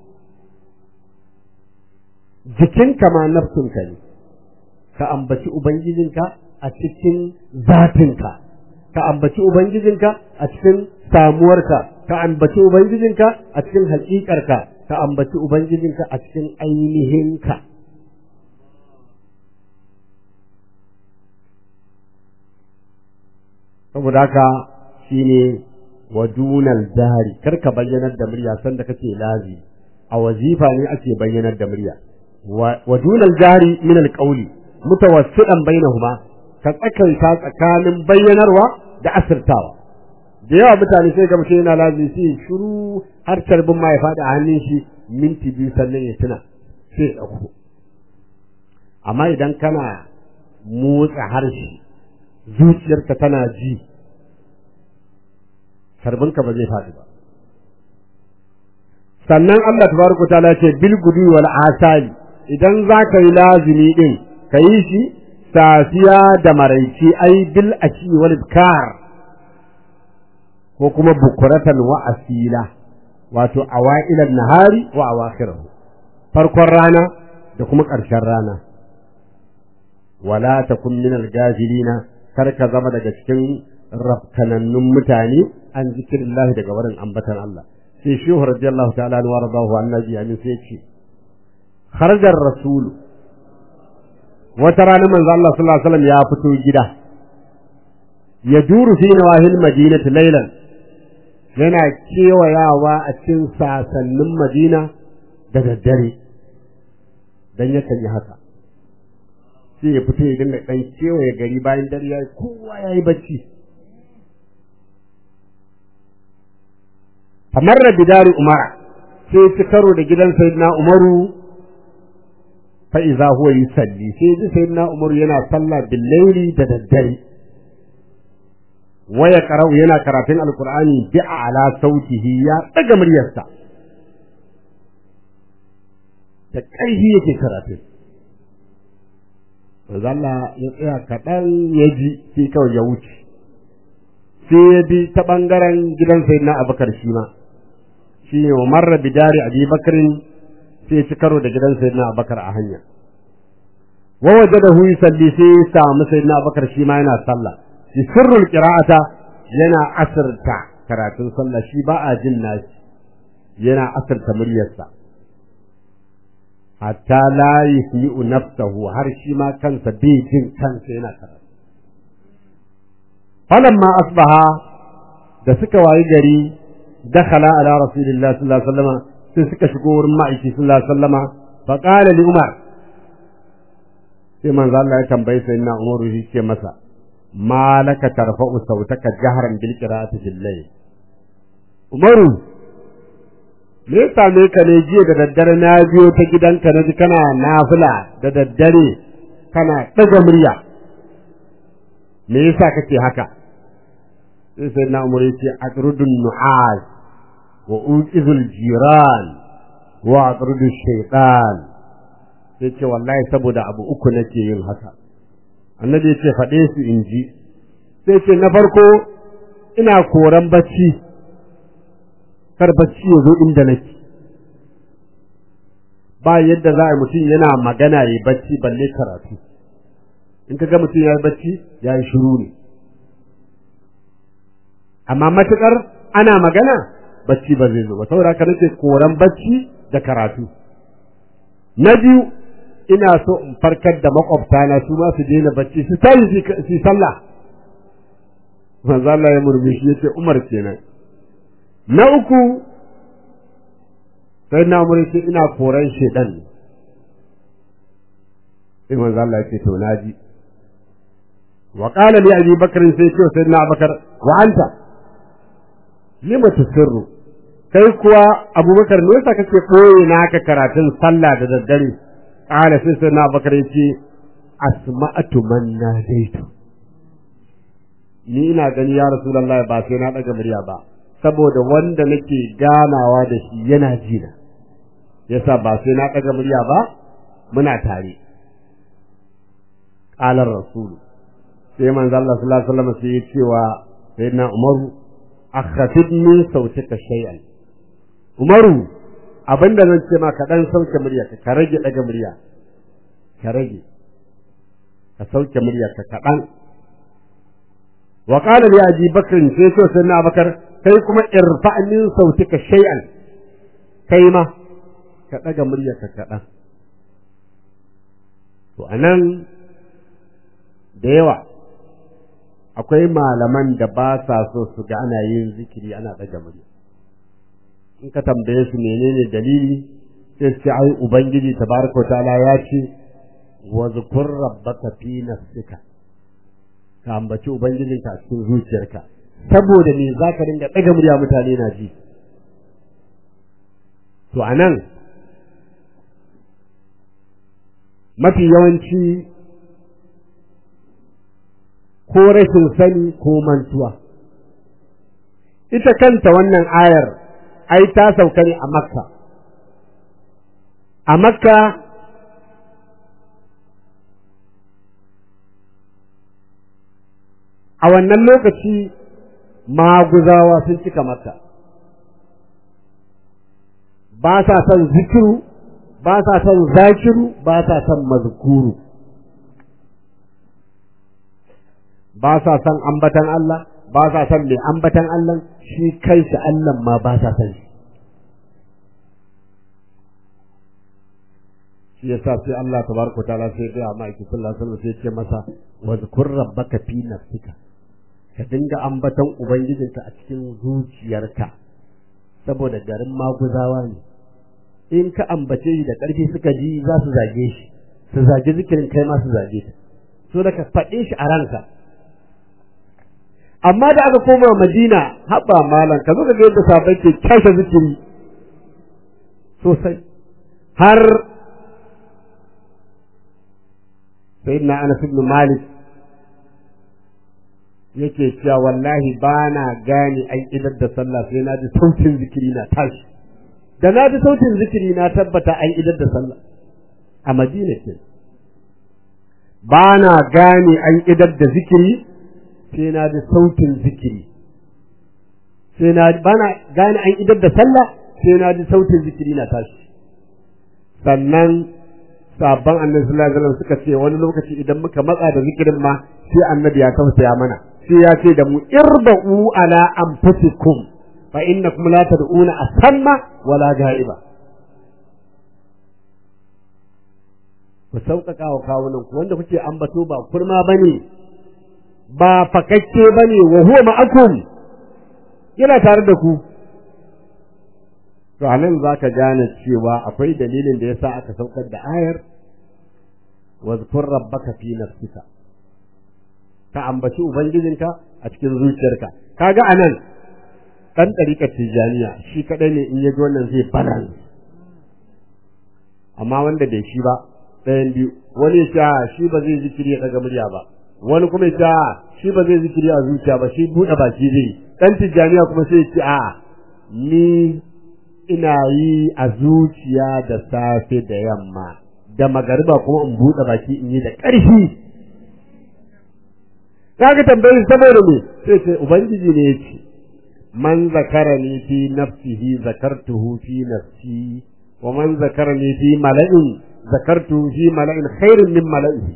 jikinka ma nafsinka ne ka ambaci ubangijinka a cikin zatinka ka ambaci ubangijinka a cikin samuwarka ka ambaci ubangijinka a cikin haƙiƙarka ka ambaci ubangijinka a cikin ainihinka saboda haka shine wadunal jahari kar ka bayyanar da murya sanda kake lazi a wazifa ne ake bayyanar da murya wadunal jahari min alqawli mutawassidan bainahuma ka tsakaita tsakanin bayyanarwa da asirtawa da yawa mutane sai ga mutum yana lazi sai shiru har tarbin ma ya faɗi a hannun shi minti biyu sannan ya tuna sai ya ɗauko amma idan kana motsa harshe zuciyarka tana ji karbinka ba zai faɗi ba sannan Allah tabaraka ta'ala ce bil gudu wal asali idan za ka yi lazimi din ka yi shi safiya da maraici ai bil ashi wal ibkar ko kuma bukuratan wa asila wato awailan nahari wa awakhirahu farkon rana da kuma ƙarshen rana wala takun min al-gafilina kar ka zama daga cikin rafkanannun mutane an zikirillahi daga wurin ambatan Allah sai shehu radiyallahu ta'ala wa radahu annabi amin sai ce kharajar rasul wata rana manzo Allah sallallahu alaihi wasallam ya fito gida ya duru fi nawahil madinati laylan yana kewayawa a cikin sasannin madina da daddare dan yakan yi haka sai ya fito ya dinga dan kewaye gari bayan dare yayi kowa yayi bacci kamar da bidari umara sai ci karo da gidan sayyidina umaru fa iza huwa yusalli sai ji sayyidina umaru yana sallah bil layli da daddare waya qara'u yana karatun alqur'ani bi ala sautihi ya daga muryarsa da ƙarfi yake karatun manzo Allah ya tsaya kaɗan ya ji sai kawai ya wuce sai ya bi ta ɓangaren gidan sayyidina abubakar shi ma shi ne marra bidari abi bakarin sai ci karo da gidan sayyidina abubakar a hanya wa wajadahu yusalli sai ya samu sayyidina abubakar shi ma yana sallah shi sirrul qira'ata yana asirta karatun sallah shi ba a jin nashi yana asirta muryarsa hatta la yusmi'u nafsahu har shi ma kansa bai jin kansa yana karatu falamma asbaha da suka wayi gari dakhala ala rasulillahi sallallahu alaihi wasallam sai suka shigo wurin ma'aiki sallallahu alaihi wasallam fa qala li umar sai manzo Allah ya tambaye sai na Umar shi ce masa malaka tarfa'u sautaka jahran bil qira'ati bil layl Umaru me ya same ka ne jiya da daddare na biyo ta gidanka na ji kana nafila da daddare kana ɗaga murya me yasa kake haka sai sai na umar yace aqrudun nu'as wa uqizul jiran wa aqrudu shaytan sai ce wallahi saboda abu uku nake yin haka annabi yace faɗe su in ji sai ce na farko ina koran bacci kar bacci ya zo inda nake ba yadda za a mutum yana magana ya bacci balle karatu in ka ga mutum ya yi bacci ya yi shiru ne amma matukar ana magana bacci ba zai zo ba saboda haka nake koran bacci da karatu na biyu ina so in farkar da makwabtana su ma su daina bacci su tayi su sallah manzo Allah ya murmushi yace Umar kenan na uku sai na umar ce ina koran shedan sai manzo Allah ya ce to naji wa qala li abi bakr sai ce sai na bakar wa anta lima tusirru kai kuwa abubakar me yasa kake koyi naka karatun sallah da daddare qala sai sai na bakar ya ce asma'atu man nadaitu ni ina gani ya rasulullahi ba sai na daga murya ba saboda wanda nake ganawa da shi yana jina yasa ba sai na ɗaga murya ba muna tare qalar rasul sai manzo Allah sallallahu alaihi wasallam sai ya ce wa sayyidina Umaru akhafid min sautika shay'an Umaru abinda zan ce ma ka dan sauke murya ka ka rage ɗaga murya ka rage ka sauke murya ka kaɗan wa qala li abi bakr sai ce sayyidina Abubakar kai kuma irfa min sautika shay'an kai ma ka daga muryarka kaɗan to anan da yawa akwai malaman da ba sa so su ga ana yin zikiri ana ɗaga murya in ka tambaye su menene dalili sai su ce ai ubangiji tabaraka ta'ala ya ce wa zkur rabbaka fi nafsika ka ambaci ubangijinka a cikin zuciyarka saboda me zaka dinga ɗaga murya mutane na ji to anan mafi yawanci ko rashin sani ko mantuwa ita kanta wannan ayar ai ta sauka ne a makka a makka a wannan lokaci maguzawa sun cika makka ba sa son zikiru ba sa son zakiru ba sa son mazkuru ba sa son ambatan Allah ba sa son mai ambatan Allah shi kanshi Allah ma ba sa son shi shi yasa sai Allah tabaraka taala sai ya ma aiki sallallahu alaihi wasallam sai ya ce masa wazkur rabbaka fi nafsika ka dinga ambatan ubangijinka a cikin zuciyarka saboda garin maguzawa ne in ka ambace shi da ƙarfi suka ji za su zage shi su zage zikirin kai ma su zage ta so da ka faɗe shi a ranka amma da aka koma madina haɓa malam ka zo ka ga yadda sabai ke kashe zikiri sosai har sayyidina anas ibn malik yake cewa wallahi ba na gane an idar da sallah sai na ji sautin zikiri na tashi da na ji sautin zikiri na tabbata an idar da sallah a madina ke ba na gane an idar da zikiri sai na ji sautin zikiri sai na ba na gane an idar da sallah sai na ji sautin zikiri na tashi sannan sabon annabi sallallahu alaihi wasallam suka ce wani lokaci idan muka matsa da zikirin ma sai annabi ya tausaya mana sai ya ce da mu irba'u ala anfusikum fa innakum la tad'una asamma wala ga'iba ku sauƙaƙa wa kawunan ku wanda kuke ambato ba kurma bane ba fakakke bane wa huwa ma'akum yana tare da ku to anan zaka gane cewa akwai dalilin da yasa aka saukar da ayar wazkur rabbaka fi nafsika ka ambaci ubangijinka a cikin zuciyarka kaga anan dan ɗariƙar tijaniya shi kaɗai ne in ya ji wannan zai balance amma wanda bai shi ba ɗayan biyu wani ya shi ba zai zikiri ya ɗaga murya ba wani kuma ya shi ba zai zikiri a zuciya ba shi buɗe baki zai dan tijaniya kuma sai ya ce a ni ina yi a zuciya da safe da yamma da magariba kuma in buɗe baki in yi da ƙarfi kaga tambayi saboda me sai ce ubangiji ne yace man zakarani fi nafsihi zakartuhu fi nafsi wa man zakarani fi mala'in zakartuhu fi mala'in khairin min mala'ihi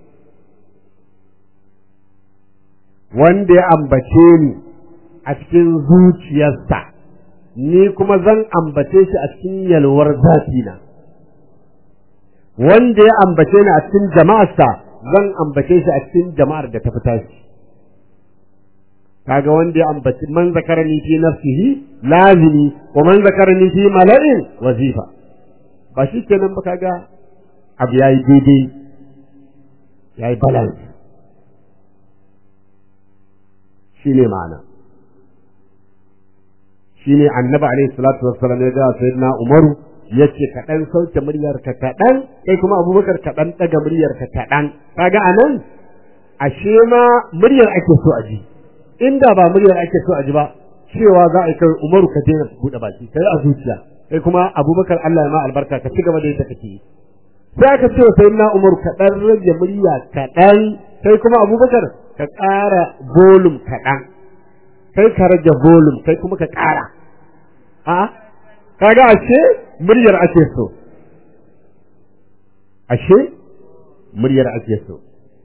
wanda ya ambace ni a cikin zuciyarsa ni kuma zan ambace shi a cikin yalwar zatina wanda ya ambace ni a cikin jama'arsa zan ambace shi a cikin jama'ar da ta fita shi kaga wanda ya ambaci man zakarani fi nafsihi lazimi wa man zakarani fi mala'in wazifa ba shi kenan ba kaga abu yayi daidai yayi balance shine ma'ana shine annabi alaihi salatu wassalam ya ga sayyidina umaru yace ka dan sauke muryar ka kadan kai kuma abubakar ka dan daga muryar ka kadan kaga anan ashe ma muryar ake so a ji inda ba muryar ake so a ji ba cewa za a kai umaru ka daina bude baki kai a zuciya kai kuma abubakar Allah ya ma albarka ka ci gaba da yadda kake yi sai aka ce sayyidina umaru ka dan rage murya kadan kai kuma abubakar ka ƙara volume kadan kai ka rage volume kai kuma ka ƙara a kaga ashe muryar ake so ashe muryar ake so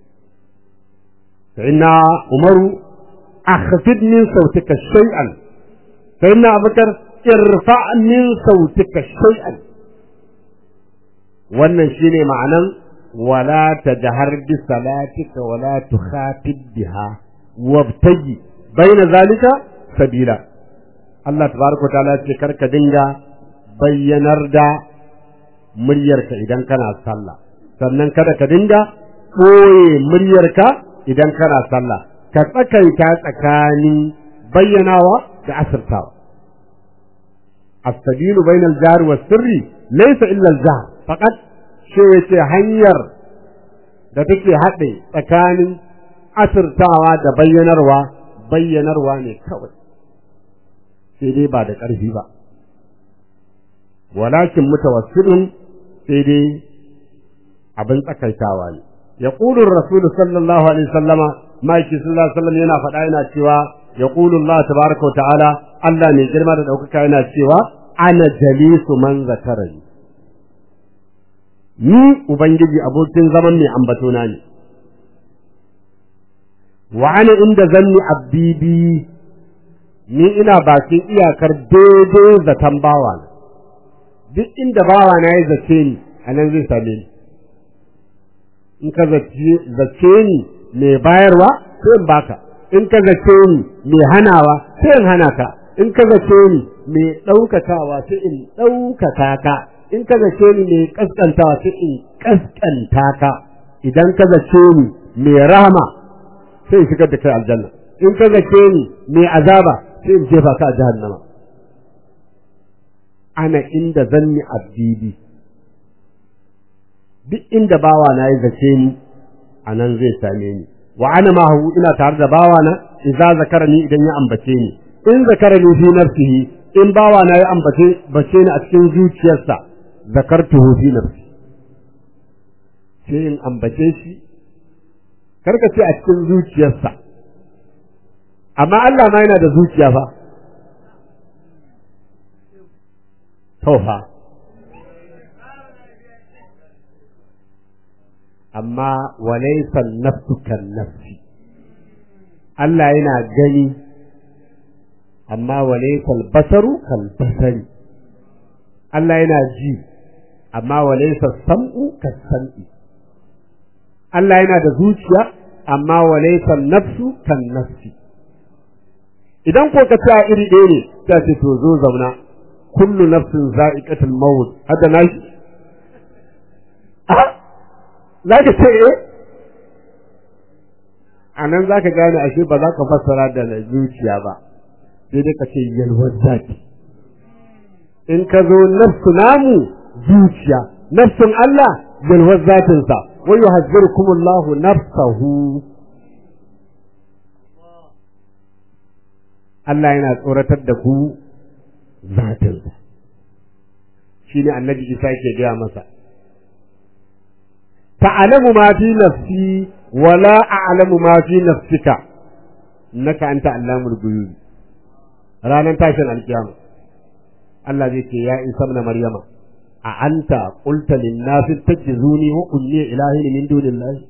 فإن عمر أخفض من صوتك شيئا فإن أبو بكر ارفع من صوتك شيئا wannan shine ma'anan wala tajhar bi salatika wala tukhatib biha wabtaji baina zalika sabila Allah tabaraka wa ta'ala ce karka dinga bayyanar da muryarka idan kana sallah sannan kada ka dinga ɓoye muryarka idan kana sallah ka tsakaita tsakanin bayyanawa da asirtawa as-sabilu bainal jari was sirri laysa illa al-jahr faqat shi yace hanyar da take haɗe tsakanin asirtawa da bayyanarwa bayyanarwa ne kawai sai dai ba da ƙarfi ba walakin mutawassilun sai dai abin tsakaitawa ne ya ƙulun rasulu sallallahu alaihi sallama ma'aiki sallallahu alaihi sallam yana faɗa yana cewa ya ƙulun Allah tabaraka wa ta'ala Allah mai girma da ɗaukaka yana cewa ana jalisu man zakarani ni ubangiji abokin zaman mai ambatona ne wa ana inda zanni abdi bi ni ina bakin iyakar daidai zaton bawa duk inda bawa na ya zace ni a nan zai same ni in ka zace ni mai bayarwa sai in baka in ka zace ni mai hanawa sai in hana ka in ka zace ni mai ɗaukakawa sai in ɗaukaka ka in ka zace ni mai ƙasƙantawa sai in ƙasƙanta ka idan ka zace ni mai rahama sai in shigar da kai aljanna in ka zace ni mai azaba sai in jefa ka a jahannama ana inda zanni abdidi duk inda bawa na ya zace ni a nan zai same ni wa ana ma ina tare da bawa na idza zakarani idan ya ambace ni in zakarani fi nafsihi in bawa na ya ambace bace ni a cikin zuciyarsa zakartuhu fi nafsi sai in ambace shi karka ce a cikin zuciyarsa amma Allah ma yana da zuciya fa taufa amma walaysa nafsu kan nafsi Allah yana gani amma walaysa basaru kal basari Allah yana ji amma walaysa sam'u kas sam'i Allah yana da zuciya amma walaysa nafsu kan nafsi idan ko ka ta iri ɗaya ne ta ce to zo zauna kullu nafsin za'iqatul maut hada nashi za ka ce eh a nan za ka gane ashe ba za ka fassara da zuciya ba sai dai ka ce yalwar zaki in ka zo nafsu namu zuciya nafsun Allah yalwar zatinsa wa yuhazzirukumullahu nafsahu Allah yana tsoratar da ku zatinsa shi ne annabi Isa ke gaya masa ta'lamu ma fi nafsi wa la a'lamu ma fi nafsika innaka anta allamul ghuyub ranar tashin alkiyama Allah zai ce ya isa na maryama a anta qulta lin nasi tajzuni wa kulli ilahin min dunillahi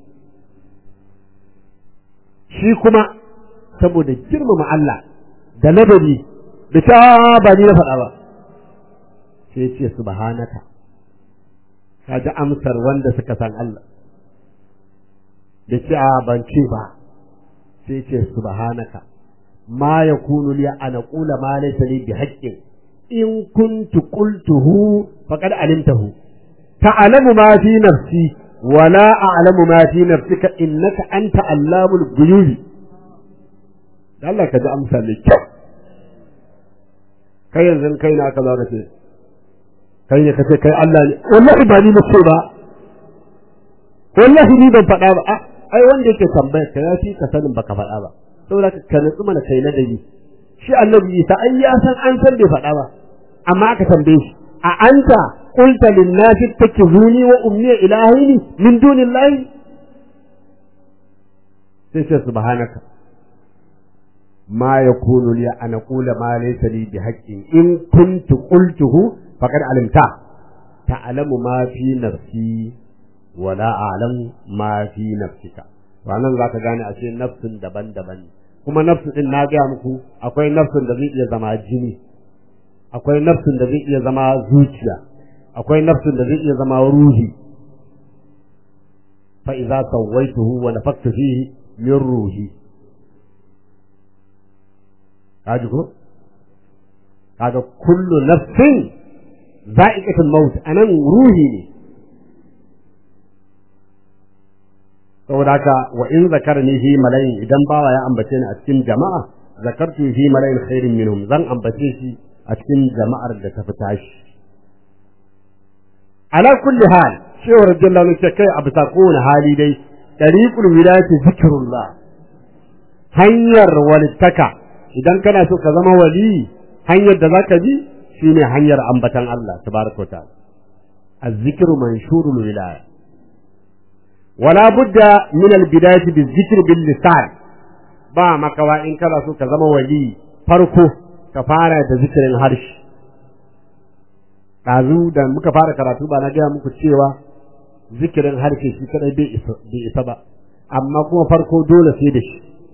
shi kuma saboda girmama Allah da ladabi da ta ba ni na faɗa ba sai ce subhanaka ka ji amsar wanda suka san Allah da ce a ban ce ba sai ce subhanaka ma yakunu li an aqula ma laysa li bi haqqin in kuntu qultuhu faqad alimtahu ta'lamu ma fi nafsi wa la a'lamu ma fi nafsika innaka anta allamul ghuyub Allah ka ji amsa mai kyau kai yanzu kai na aka zaka ce kai ne kace kai Allah ne wallahi ba ni nace ba wallahi ni ban faɗa ba ai wanda yake tambaya ka ya fi ka sanin baka faɗa ba saboda ka nutsu mana kai na dani shi annabi Isa ai ya san an san bai faɗa ba amma aka tambaye shi a anta qulta lin nasi takizuni wa ummi ilahaini min dunillahi sai ce subhanaka ما يكون لي أن أقول ما ليس لي بحق إن كنت قلته فقد علمته تعلم ما في نفسي ولا أعلم ما في نفسك wannan za ka gane ashe nafsin daban-daban kuma nafsin din na gaya muku akwai nafsin da zai iya zama jini akwai nafsin da zai iya zama zuciya akwai nafsin da zai iya zama ruhi fa idza sawaituhu wa nafaktu fihi min ruhi kaji ko kaga kullu nafsin za'iqatul maut anan ruhi ne saboda haka wa in zakarni fi malayin idan bawa ya ambace ni a cikin jama'a zakartu fi malayin khairin minhum zan ambace shi a cikin jama'ar da ta fita shi ala kulli hal shehu radiyallahu anhu kai a bisa kowane hali dai tariqul wilayati zikrullah hanyar walittaka idan kana so ka zama wali hanyar da zaka bi shine hanyar ambatan Allah tabaraka ta'ala az-zikru manshurul wilaya wala budda min al-bidayati biz-zikr bil lisan ba makawa in kana so ka zama wali farko ka fara da zikirin harshe ɗazu da muka fara karatu ba na gaya muku cewa zikirin harshe shi kadai bai isa ba amma kuma farko dole sai da shi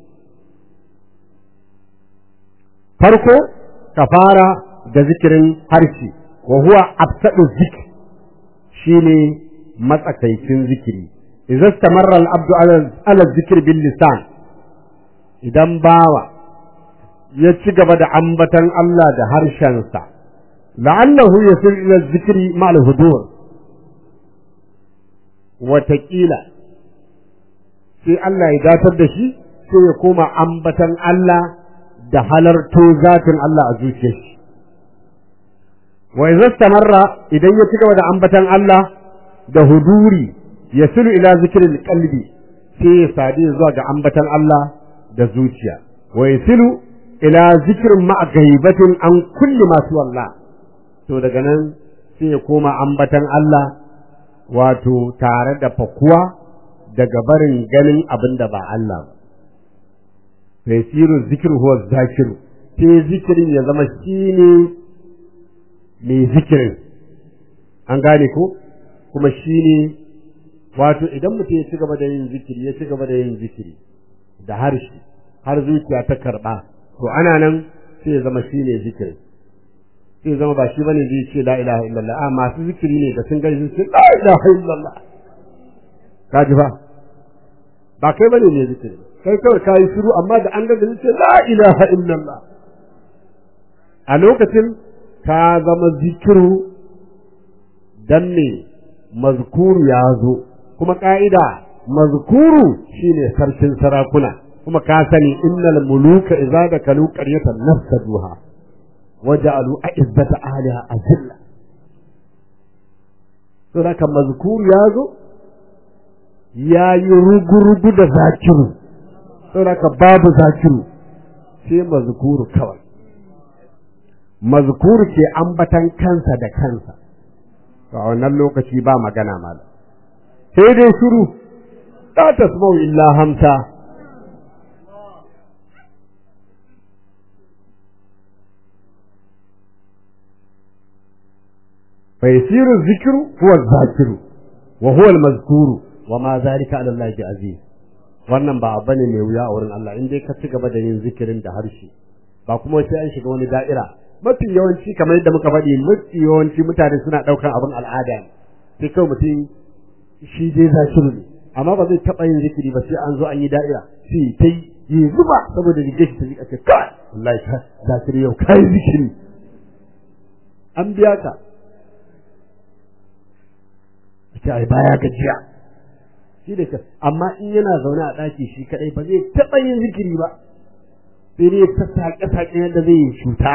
farko ka fara da zikirin harshe wa huwa absadu zikr shine matsakaicin zikiri idza istamarra al-abdu ala zikr bil lisan idan bawa ya ci gaba da ambatan Allah da harshensa la'annahu yasil ila zikri ma'al hudur wataƙila sai Allah ya datar da shi sai ya koma ambatan Allah da halarto zatin Allah a zuciyar shi wa idza istamarra idan ya ci gaba da ambatan Allah da huduri yasilu ila zikril qalbi sai ya sadi zuwa ga ambatan Allah da zuciya wa yasilu ila zikrin ma'a gaibatin an kulli masu wallah to daga nan sai ya koma ambatan Allah wato tare da fakuwa daga barin ganin abin da ba Allah ba. Fesiru zikir huwa zakiru, sai zikirin ya zama shi ne mai zikirin, an gane ko? Kuma shi ne, wato idan mutum ya ci gaba da yin zikiri, ya ci gaba da yin zikiri da harshe, har zuciya ta karɓa, to ana nan sai ya zama shi ne zikirin. sai zama ba shi bane zai ce la ilaha illallah a masu zikiri ne da sun gani sun ce la ilaha illallah ka ji fa ba kai bane ne zikiri kai kawai ka yi shiru amma da an ga da ce la ilaha illallah a lokacin ka zama zikiru dan ne mazkuru ya zo kuma ka'ida mazkuru shine sarkin sarakuna kuma ka sani innal muluka idza dakalu qaryatan nafsaduha وجعلوا أعزة أهلها أذلة سورة مذكور يازو يا يرغرغ da zakiru saboda babu zakiru sai mazkuru kawai mazkuru ke ambatan kansa da kansa a wannan lokaci ba magana mala sai dai shiru la tasma'u illa hamsa فيصير الذكر هو الذاكر وهو المذكور وما ذلك على الله بعزيز wannan ba abu ne mai wuya a wurin Allah in dai ka ci gaba da yin zikirin da harshe ba kuma sai an shiga wani da'ira mafi yawanci kamar yadda muka faɗi mafi yawanci mutane suna ɗaukar abin al'ada ne sai kawai mutum shi dai zakiru ne amma ba zai taɓa yin zikiri ba sai an zo an yi da'ira sai ta yi zuba saboda rigar shi ta jika ce kai wallahi ka zakiri yau kai zikiri an biya ka ce ai baya gajiya shi da ka amma in yana zaune a ɗaki shi kadai ba zai taɓa yin zikiri ba sai dai ta saƙe saƙe yadda zai yi cuta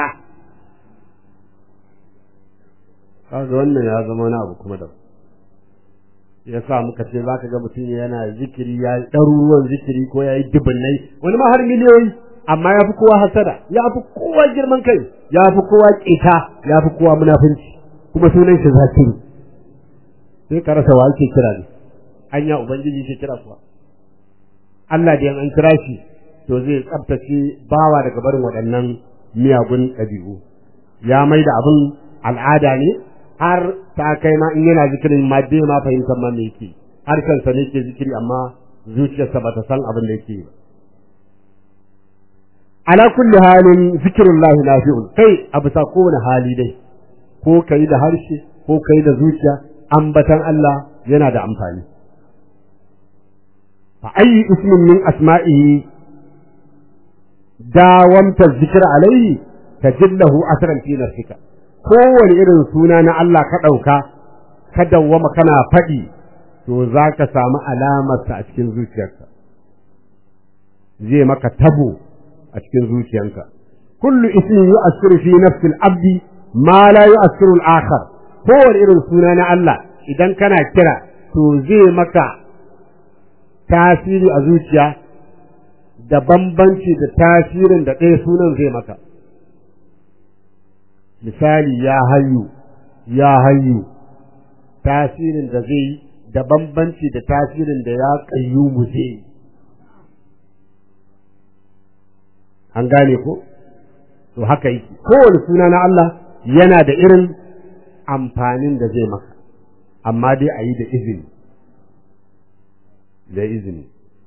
kaga wannan ya zama wani abu kuma da ya sa muka ce za ka ga mutum yana zikiri ya yi ɗaruruwan zikiri ko ya yi dubunnai wani ma har miliyoyi amma ya fi kowa hasada ya fi kowa girman kai ya fi kowa ƙeta ya fi kowa munafunci kuma sunan shi zakiru sai ka rasa wa ake kira ne anya ubangiji ke kira kuwa Allah da an kira shi to zai tsabtace bawa daga barin waɗannan miyagun ɗabi'u ya mai da abin al'ada ne har ta kai ma in yana zikirin ma bai ma fahimtar ma me yake harshensa ne ke zikiri amma zuciyarsa ba ta san abin da yake ba ala kulli halin zikirullahi nafi'un kai a bisa kowane hali dai ko kai da harshe ko kai da zuciya ambatan Allah yana da amfani fa ayi ismin min asma'ihi dawamta zikir alaihi tajillahu asran fi nafsika kowane irin suna na Allah ka ɗauka ka dawwama kana faɗi to za ka samu alamarsa a cikin zuciyarka zai maka tabo a cikin zuciyarka kullu ismin yu'assiru fi nafsi al-abdi ma la yu'assiru al-akhar kowane irin suna na Allah idan kana kira to zai maka tasiri a zuciya da bambanci da tasirin da ɗaya sunan zai maka misali ya hayu ya hayu tasirin da zai yi da bambanci da tasirin da ya ƙayyumu zai yi an gane ko to haka yake kowane suna na Allah yana da irin amfanin da zai maka amma dai a yi da izini da izini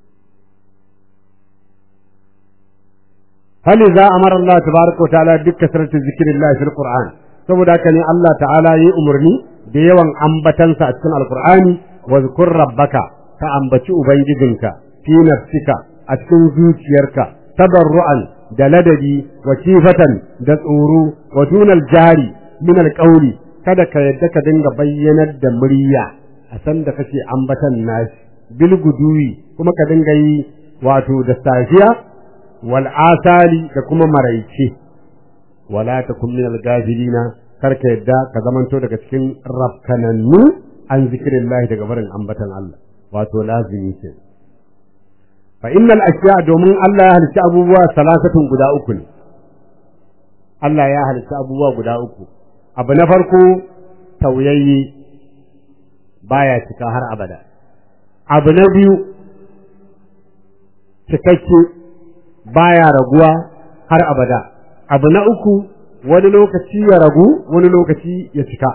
hali za a mara Allah tabaraka wa ta'ala duk kasaratu zikirillah fil Qur'an saboda haka ne Allah ta'ala yi umarni da yawan ambatansa a cikin alqur'ani wa zkur rabbaka ka ambaci ubangijinka fi nafsika a cikin zuciyarka tabarru'an da ladabi wa kifatan da tsoro wa dunal jari min alqawli kada ka yadda ka dinga bayyanar da murya a san da kake ambatan nashi bil guduwi kuma ka dinga yi wato da safiya wal asali da kuma maraice wala takum min al gafilina kar ka yadda ka zamanto daga cikin rafkanannu an zikirillahi daga barin ambatan Allah wato lazimi ce fa innal ashiya domin Allah ya halitta abubuwa salasatun guda uku ne Allah ya halitta abubuwa guda uku abu na farko tauyayye baya cika har abada abu na biyu cikakke baya raguwa har abada abu na uku wani lokaci ya ragu wani lokaci ya cika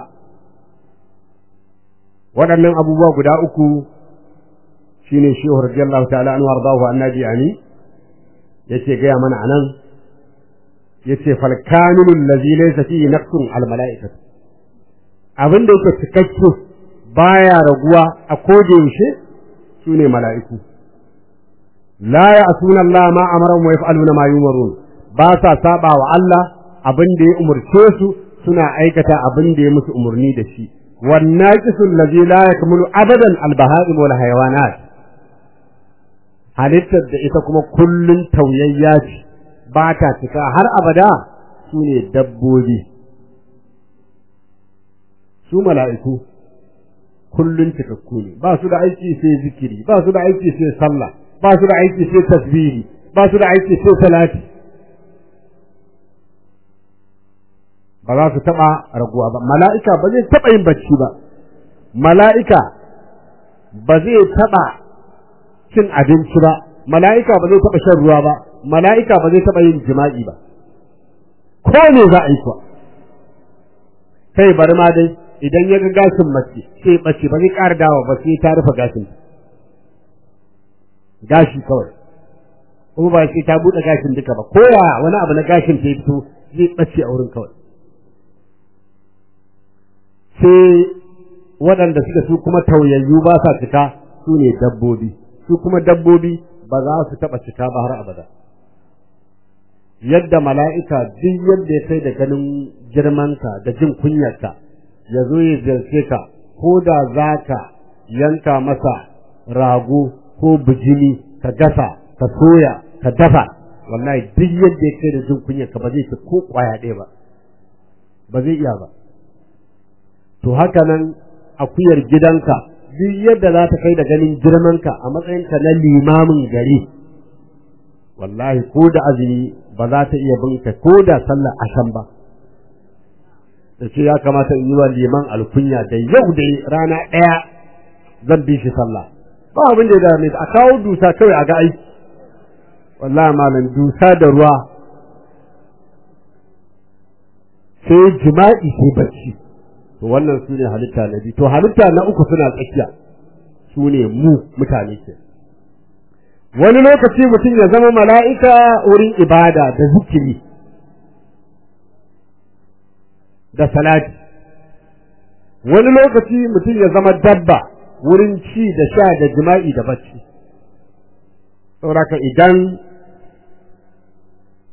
waɗannan abubuwa guda uku shine shehu radiyallahu ta'ala anhu wardahu annabi ani yace gaya mana anan yace fal kamilul ladzi laysa fihi naqsun al malaikatu abin da yake cikakke baya raguwa a koda yaushe sune mala'iku la ya'suna Allah ma amara wa yaf'aluna ma yumarun ba sa saba wa Allah abin da ya umurce su suna aikata abin da ya musu umurni da shi wan naqisul ladzi la yakmulu abadan al baha'im wal hayawanat halittar da ita kuma kullun tauyayya ce ba ta cika har abada su ne dabbobi su mala'iku kullun cikakku ne ba su da aiki sai zikiri ba su da aiki sai sallah ba su da aiki sai tasbihi ba su da aiki sai salati ba za su taɓa raguwa ba mala'ika ba zai taɓa yin bacci ba mala'ika ba zai taɓa cin abinci ba mala'ika ba zai taɓa shan ruwa ba mala'ika ba zai taɓa yin jima'i ba ko ne za a yi kuwa kai bari ma dai idan ya ga gashin mace sai bace ba zai ƙara dawa ba sai ta rufe gashin gashi kawai kuma ba sai ta buɗe gashin duka ba ko ya wani abu na gashin ta fito zai bace a wurin kawai sai waɗanda suka su kuma tauyayyu ba sa cika su ne dabbobi su kuma dabbobi ba za su taɓa cika ba har abada yadda mala'ika duk yadda ya kai da ganin girmanka da jin kunyarka ya zo ya ziyarce ka ko da za ka yanka masa rago ko bijimi ka gasa ka soya ka dafa wallahi duk yadda ya kai da jin kunyarka ba zai ci ko kwaya ɗaya ba ba zai iya ba to haka nan akuyar gidanka duk yadda za ta kai da ganin girmanka a matsayinka na limamin gari wallahi ko da azumi ba za ta iya binka ko da sallar ashan ba da ce ya kamata in yi wa liman alkunya da yau da rana ɗaya zan bi shi sallah ba abin da ya dame a kawo dusa kawai a ga aiki wallahi malam dusa da ruwa sai jima'i sai bacci to wannan su ne halitta na biyu to halitta na uku suna tsakiya su ne mu mutane ke wani lokaci mutum ya zama mala'ika wurin ibada da zikiri da salati wani lokaci mutum ya zama dabba wurin ci da sha da jima'i da bacci sauraka idan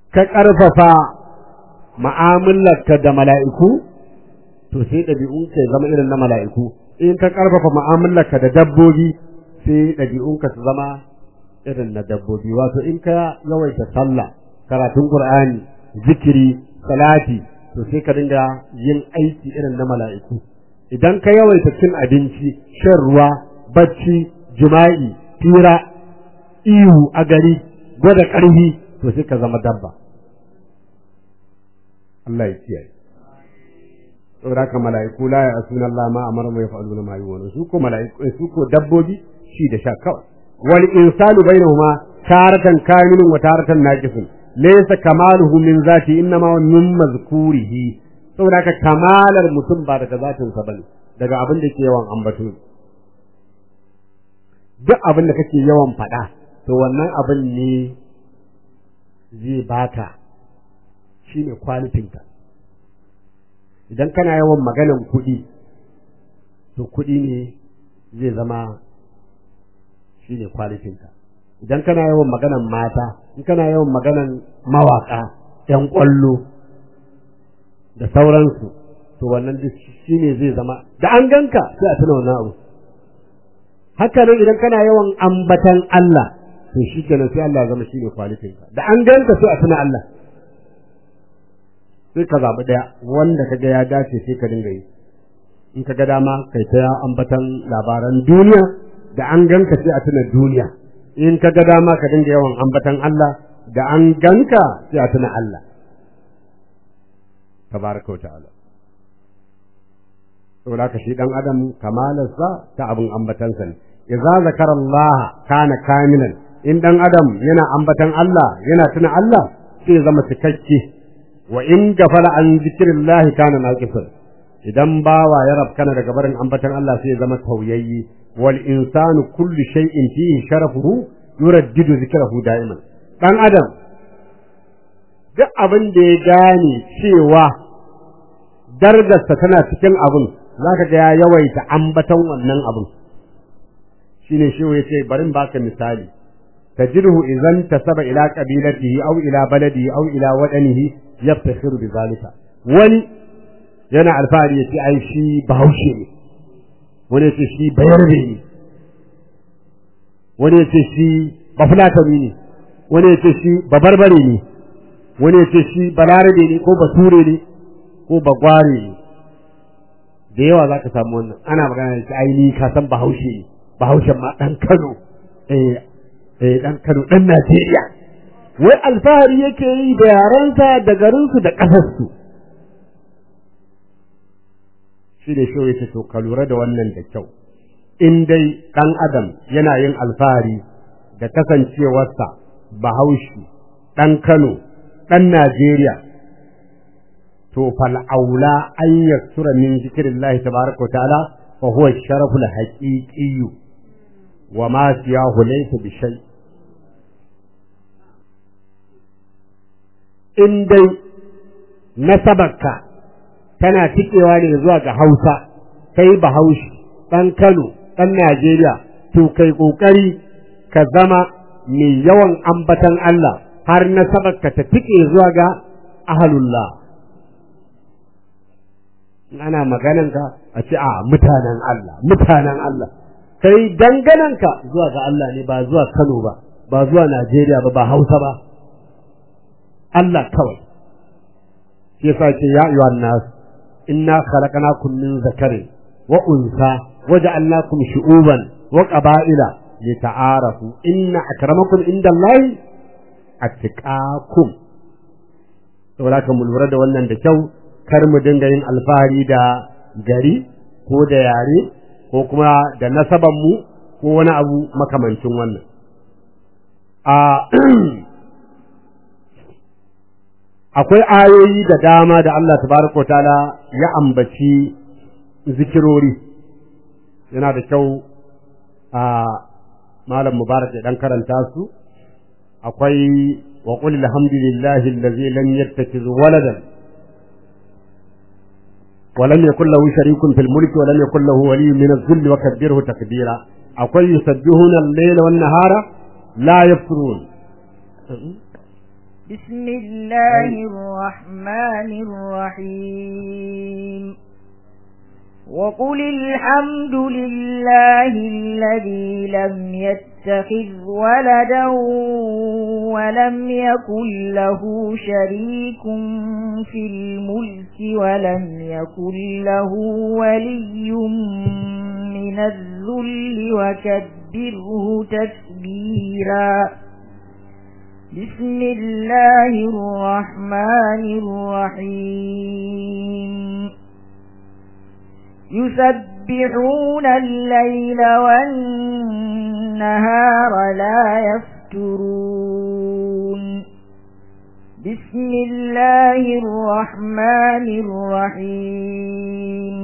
ka ƙarfafa mu'amalarka da mala'iku to sai ɗabi'unka ya zama irin na mala'iku in ka ƙarfafa mu'amalarka da dabbobi sai ɗabi'unka su zama irin na dabbobi wato in ka yawaita sallah karatun qur'ani zikiri salati to sai ka dinga yin aiki irin na mala'iku idan ka yawaita cin abinci shan ruwa bacci jima'i fira ihu a gari gwada ƙarfi to sai ka zama dabba Allah ya kiyaye saboda haka mala'iku la ya asuna Allah ma amara mai fa'aluna ma yuwana su ko mala'iku su ko dabbobi shi da sha kawai wal insanu bainahuma taratan kamilun wa taratan naqisun laysa kamaluhu min zati innama min mazkurihi saboda haka kamalar mutum ba daga zatin sa bane daga abin da ke yawan ambato duk abin da kake yawan faɗa to wannan abin ne zai baka shine kwalitinka idan kana yawan maganan kuɗi to kuɗi ne zai zama shi ne kwalitinka idan kana yawan maganan mata in kana yawan maganan mawaƙa ‘yan ƙwallo da sauransu to wannan duk shi ne zai zama da an ganka sai a tuna wannan abu haka nan idan kana yawan ambatan Allah to shi kenan sai Allah zama shi ne kwalitinka da an ganka sai a tuna Allah sai ka zaɓi ɗaya wanda ka ga ya dace sai ka dinga yi in ka ga dama kai ta ambatan labaran duniya da an ganka sai a tuna duniya in ka ga dama ka dinga yawan ambatan Allah da an ganka sai a tuna Allah tabaraka ta'ala saboda ka shi dan adam kamalarsa ta abin ambatansa ne idza zakara Allah kana kamilan in dan adam yana ambatan Allah yana tuna Allah sai zama cikakke wa in gafala an zikrillah kana naqisan idan bawa ya rabkana daga barin ambatan Allah sai zama tauyayyi wal insanu kullu shay'in fihi sharafuhu yuraddidu zikrahu da'iman dan adam duk abin da ya gane cewa darajarsa tana cikin abin zaka ga ya yawaita ambatan wannan abin shine shi yace bari in baka misali تجده إذا انتسب إلى قبيلته أو إلى بلده أو إلى وطنه يفتخر بذلك wani yana alfahari ya ce ai shi bahaushe ne wani ya ce shi bayarbe ne wani ya ce shi bafulatani ne wani ya ce shi babarbare ne wani ya ce shi balarabe ne ko bature ne ko bagware ne da yawa za ka samu wannan ana magana da shi ai ni ka san bahaushe ne bahaushen ma ɗan kano eh eh dan Kano dan Najeriya wai alfahari yake yi da yarensa da garinsu da ƙasarsu shi da shi yake to ka lura da wannan da kyau in dai dan adam yana yin alfahari da kasancewarsa bahaushe dan Kano dan Najeriya to fal aula an yaksura min zikrillahi tabaraka wa ta'ala fa huwa sharaful haqiqi wa ma siyahu laysa bi shay' in dai nasabarka tana tikewa ne zuwa ga Hausa kai Bahaushe ɗan Kano ɗan Najeriya to kai ƙoƙari ka zama mai yawan ambatan Allah har nasabarka ta tike zuwa ga ahalullah ana magananka a ce a mutanen Allah mutanen Allah kai dangananka zuwa ga Allah ne ba zuwa Kano ba ba zuwa Najeriya ba ba Hausa ba Allah kawai shi yasa ce ya ayyuhan nas inna khalaqnakum min zakarin wa unsa waja'alnakum shu'uban wa qaba'ila lita'arafu inna akramakum indallahi atqakum saboda ka mu lura da wannan da kyau kar mu dinga yin alfahari da gari ko da yare ko kuma da nasaban mu ko wani abu makamancin wannan a akwai ayoyi da dama da Allah tabaraka ta'ala ya ambaci zikirori yana da kyau a malam mubarak ya dan karanta su akwai wa qul alhamdulillahi allazi lam yattakhiz waladan wa lam yakul lahu sharikun fil mulki wa lam yakul lahu waliyyun min adh-dhilli wa kabbirhu takbira akwai yusabbihuna al-layla wan nahara la yafturun بسم الله الرحمن الرحيم وقل الحمد لله الذي لم يتخذ ولدا ولم يكن له شريك في الملك ولم يكن له ولي من الذل وكبره تكبيرا بسم الله الرحمن الرحيم يسبحون الليل والنهار لا يفترون بسم الله الرحمن الرحيم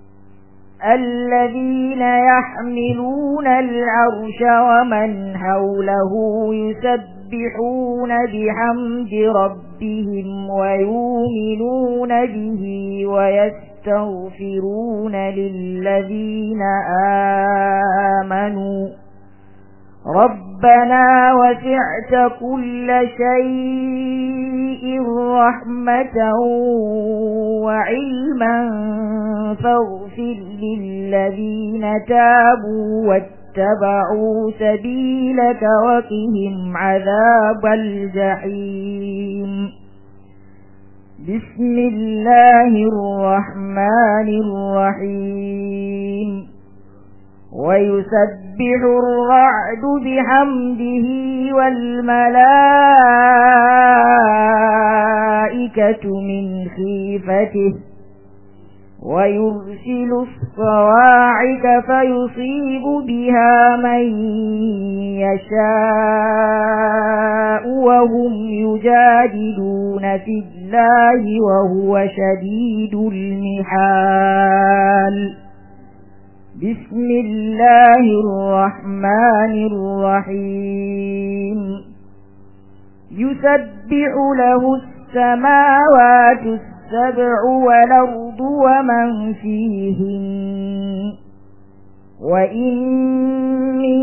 الذين يحملون العرش ومن حوله يسبحون بحمد ربهم ويؤمنون به ويستغفرون للذين آمنوا ربنا وسعت كل شيء رحمة وعلما فاغفر للذين تابوا واتبعوا سبيلك وقهم عذاب الجحيم بسم الله الرحمن الرحيم ويسبح الرعد بحمده والملائكة من خيفته ويرسل الصواعق فيصيب بها من يشاء وهم يجادلون في الله وهو شديد المحال بسم الله الرحمن الرحيم يسبح له السماوات السبع والأرض ومن فيهن وإن من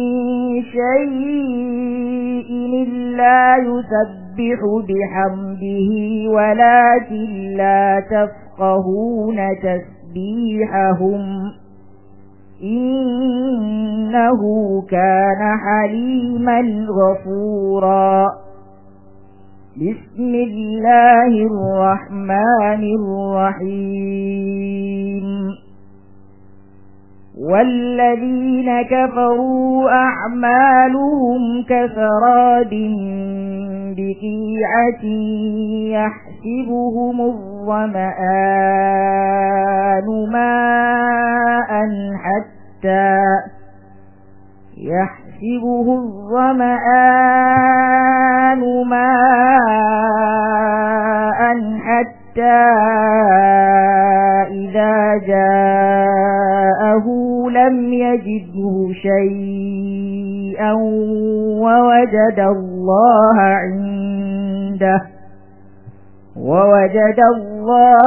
شيء إلا يسبح بحمده ولكن لا تفقهون تسبيحهم إنه كان حليما غفورا بسم الله الرحمن الرحيم والذين كفروا أعمالهم كسراب بقيعة يحسبهم الظمآن ماء حتى يحسبه الظمآن ماء حتى إذا جاءه لم يجده شيئا ووجد الله عنده ووجد الله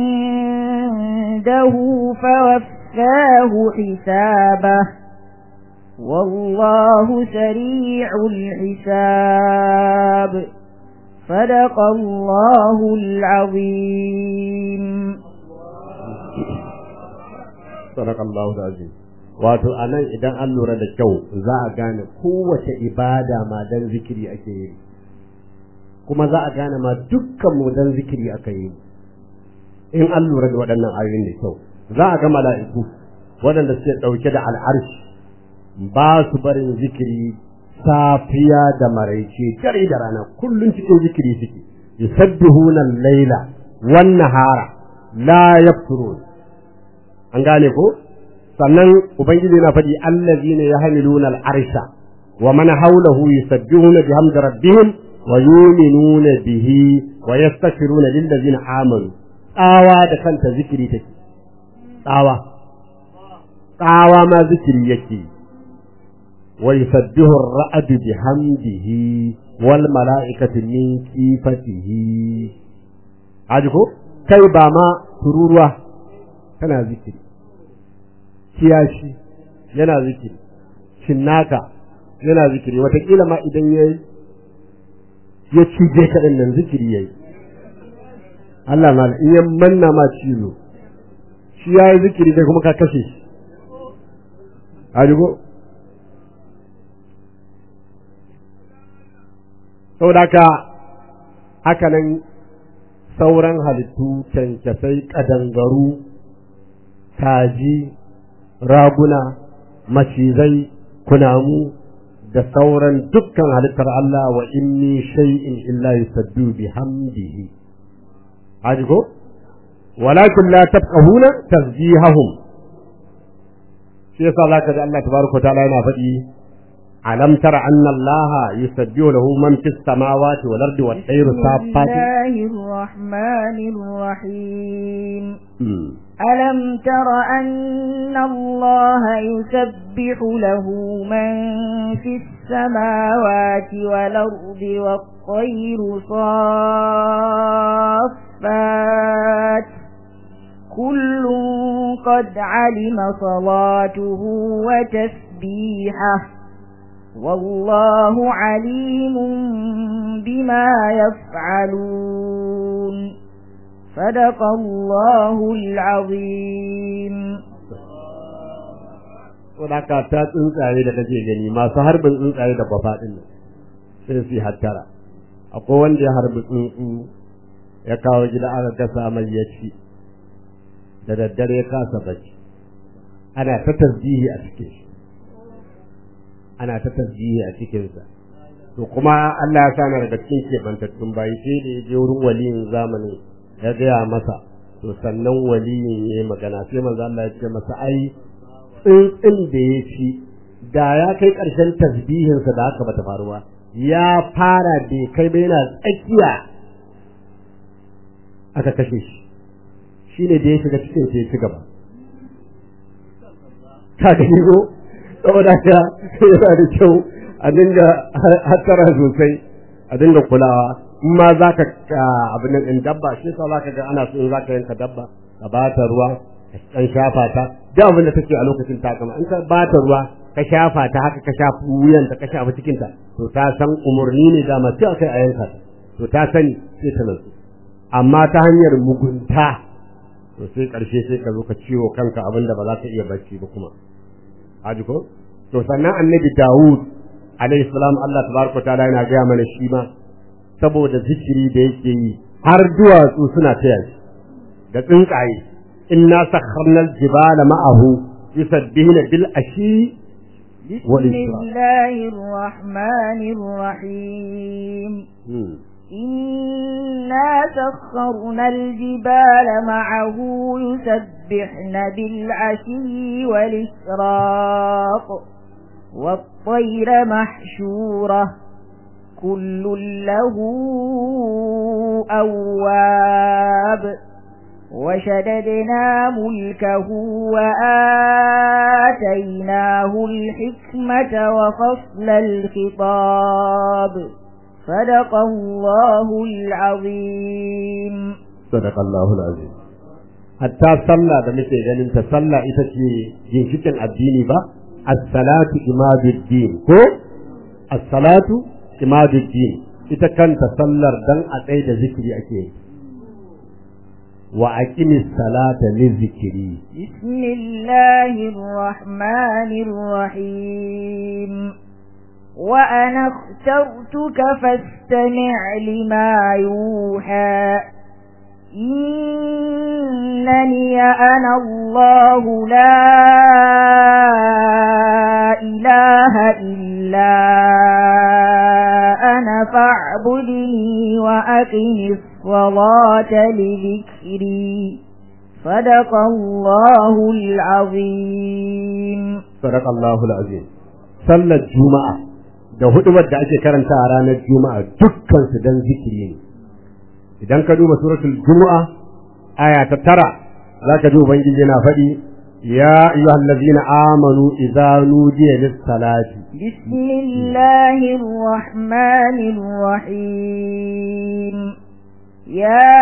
عنده فوفاه حسابه والله سريع الحساب صدق الله العظيم صدق الله العظيم wato anan idan an lura da kyau za a gane kowace ibada ma dan zikiri ake yi kuma za a gane ma dukkan mu dan zikiri aka yi in an lura da waɗannan ayoyin da kyau za a ga mala'iku waɗanda suke ɗauke da al'arshi ba su barin zikiri safiya da maraice dare da rana kullun cikin zikiri suke yusabbihuna al-laila wan nahara la yafturun an gane ko sannan ubangiji yana faɗi allazina yahmiluna al-arsha wa man hawlahu yusabbihuna bihamdi rabbihim wa yu'minuna bihi wa yastaghfiruna lil ladzina amanu tsawa da kanta zikiri take tsawa tsawa ma zikiri yake ويسبح الرعد بحمده والملائكة من كيفته عجبو كي باما تروروا كان ذكري kiyashi yana zikiri shinnaka yana zikiri watakila ma idan ya ya cije ka din nan zikiri yayi Allah mal in ya manna ma cizo shi yayi zikiri kai kuma ka kashe shi ajigo saboda haka haka nan sauran halittu kyankyasai kadangaru kaji raguna macizai kunamu da sauran dukkan halittar Allah wa inni shay'in illa yusaddu bihamdihi haji ko walakin la tafqahuna tasbihahum shi yasa zaka ji Allah tabaraka ta'ala yana faɗi alam tara anna Allah yusabbihu lahu man fis samawati wal ardi wat tayru saffat Bismillahir Rahmanir Rahim ألم تر أن الله يسبح له من في السماوات والأرض والطير صافات كل قد علم صلاته وتسبيحه والله عليم بما يفعلون صدق الله العظيم wadaka ta tsuntsaye da kake gani masu harbin tsuntsaye da bafa din nan sai su hattara akwai wanda ya harbi tsuntsu ya kawo gida aka gasa mai ya ci da daddare ya kasa bacci ana ta tasbihi a cikin shi ana ta tasbihi a cikinsa to kuma Allah ya sana daga cikin kebantattun bayi sai da ya je wurin waliyin zamanin ya gaya masa to sannan waliyin ya yi magana sai manzo Allah ya ce masa ai tsintsin da ya ci da ya kai ƙarshen tasbihinsa da haka bata faru ba ya fara da kai bai yana tsakiya aka kashe shi shine da ya shiga cikin sai ya ci gaba ka gani ko saboda haka yana da kyau a dinga hattara sosai a dinga kulawa in ma za ka abin nan in dabba shi yasa za ka ga ana so in za ka yanka dabba ka ba ta ruwa ka ɗan shafa ta duk abin da take a lokacin ta kama in ka ba ta ruwa ka shafa ta haka ka shafa wuyanta ka shafa cikinta to ta san umarni ne dama sai akai a yanka ta to ta sani sai ta nutsu amma ta hanyar mugunta to sai ƙarshe sai ka zo ka ciwo kanka abin da ba za ka iya bacci ba kuma haji ko to sannan annabi Dawud alayhi salam Allah tabaraka ta'ala yana ga mana shi ma saboda zikiri da yake yi har duwatsu suna taya shi da tsuntsaye inna sakharna al-jibala ma'ahu yusabbihuna bil ashi بسم الله الرحمن الرحيم إنا سخرنا الجبال معه يسبحن بالعشي والإشراق والطير محشورة كل له أواب وشددنا ملكه وآتيناه الحكمة وفصل الخطاب صدق الله العظيم صدق الله العظيم hatta sallah da muke ganin ta sallah ita ce ginshikin addini ba as-salatu imaduddin ko as-salatu imaduddin ita kanta sallar dan a tsaye da zikiri ake yi wa aqimis salata li zikri bismillahir rahmanir rahim wa ana اخترتك فاستمع لما يوحى إنني أنا الله لا إله إلا أنا فاعبدني وأقم الصلاة لذكري صدق الله العظيم صدق الله العظيم صلى الجمعة da hudubar da ake karanta a ranar juma'a dukkan su dan zikiri ne idan ka duba suratul jumu'a aya ta tara zaka ji ubangiji yana faɗi ya ayyuhal ladzina amanu idza nudiya lis salati bismillahir rahmanir rahim يا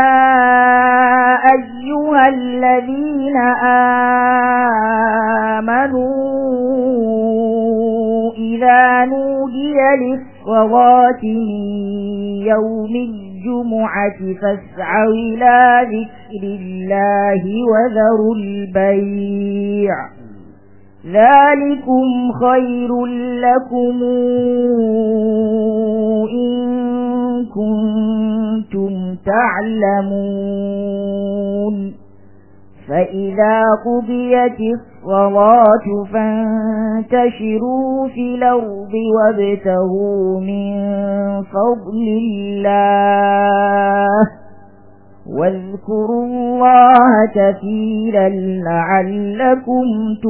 أيها الذين آمنوا إذا نودي للصلاة الصلاة من يوم الجمعة فاسعوا إلى ذكر الله وذروا البيع ذلكم خير لكم إن كنتم تعلمون فإذا قضيت الصلاة فانتشروا في الأرض وابتغوا من فضل الله واذكروا الله كثيرا لعلكم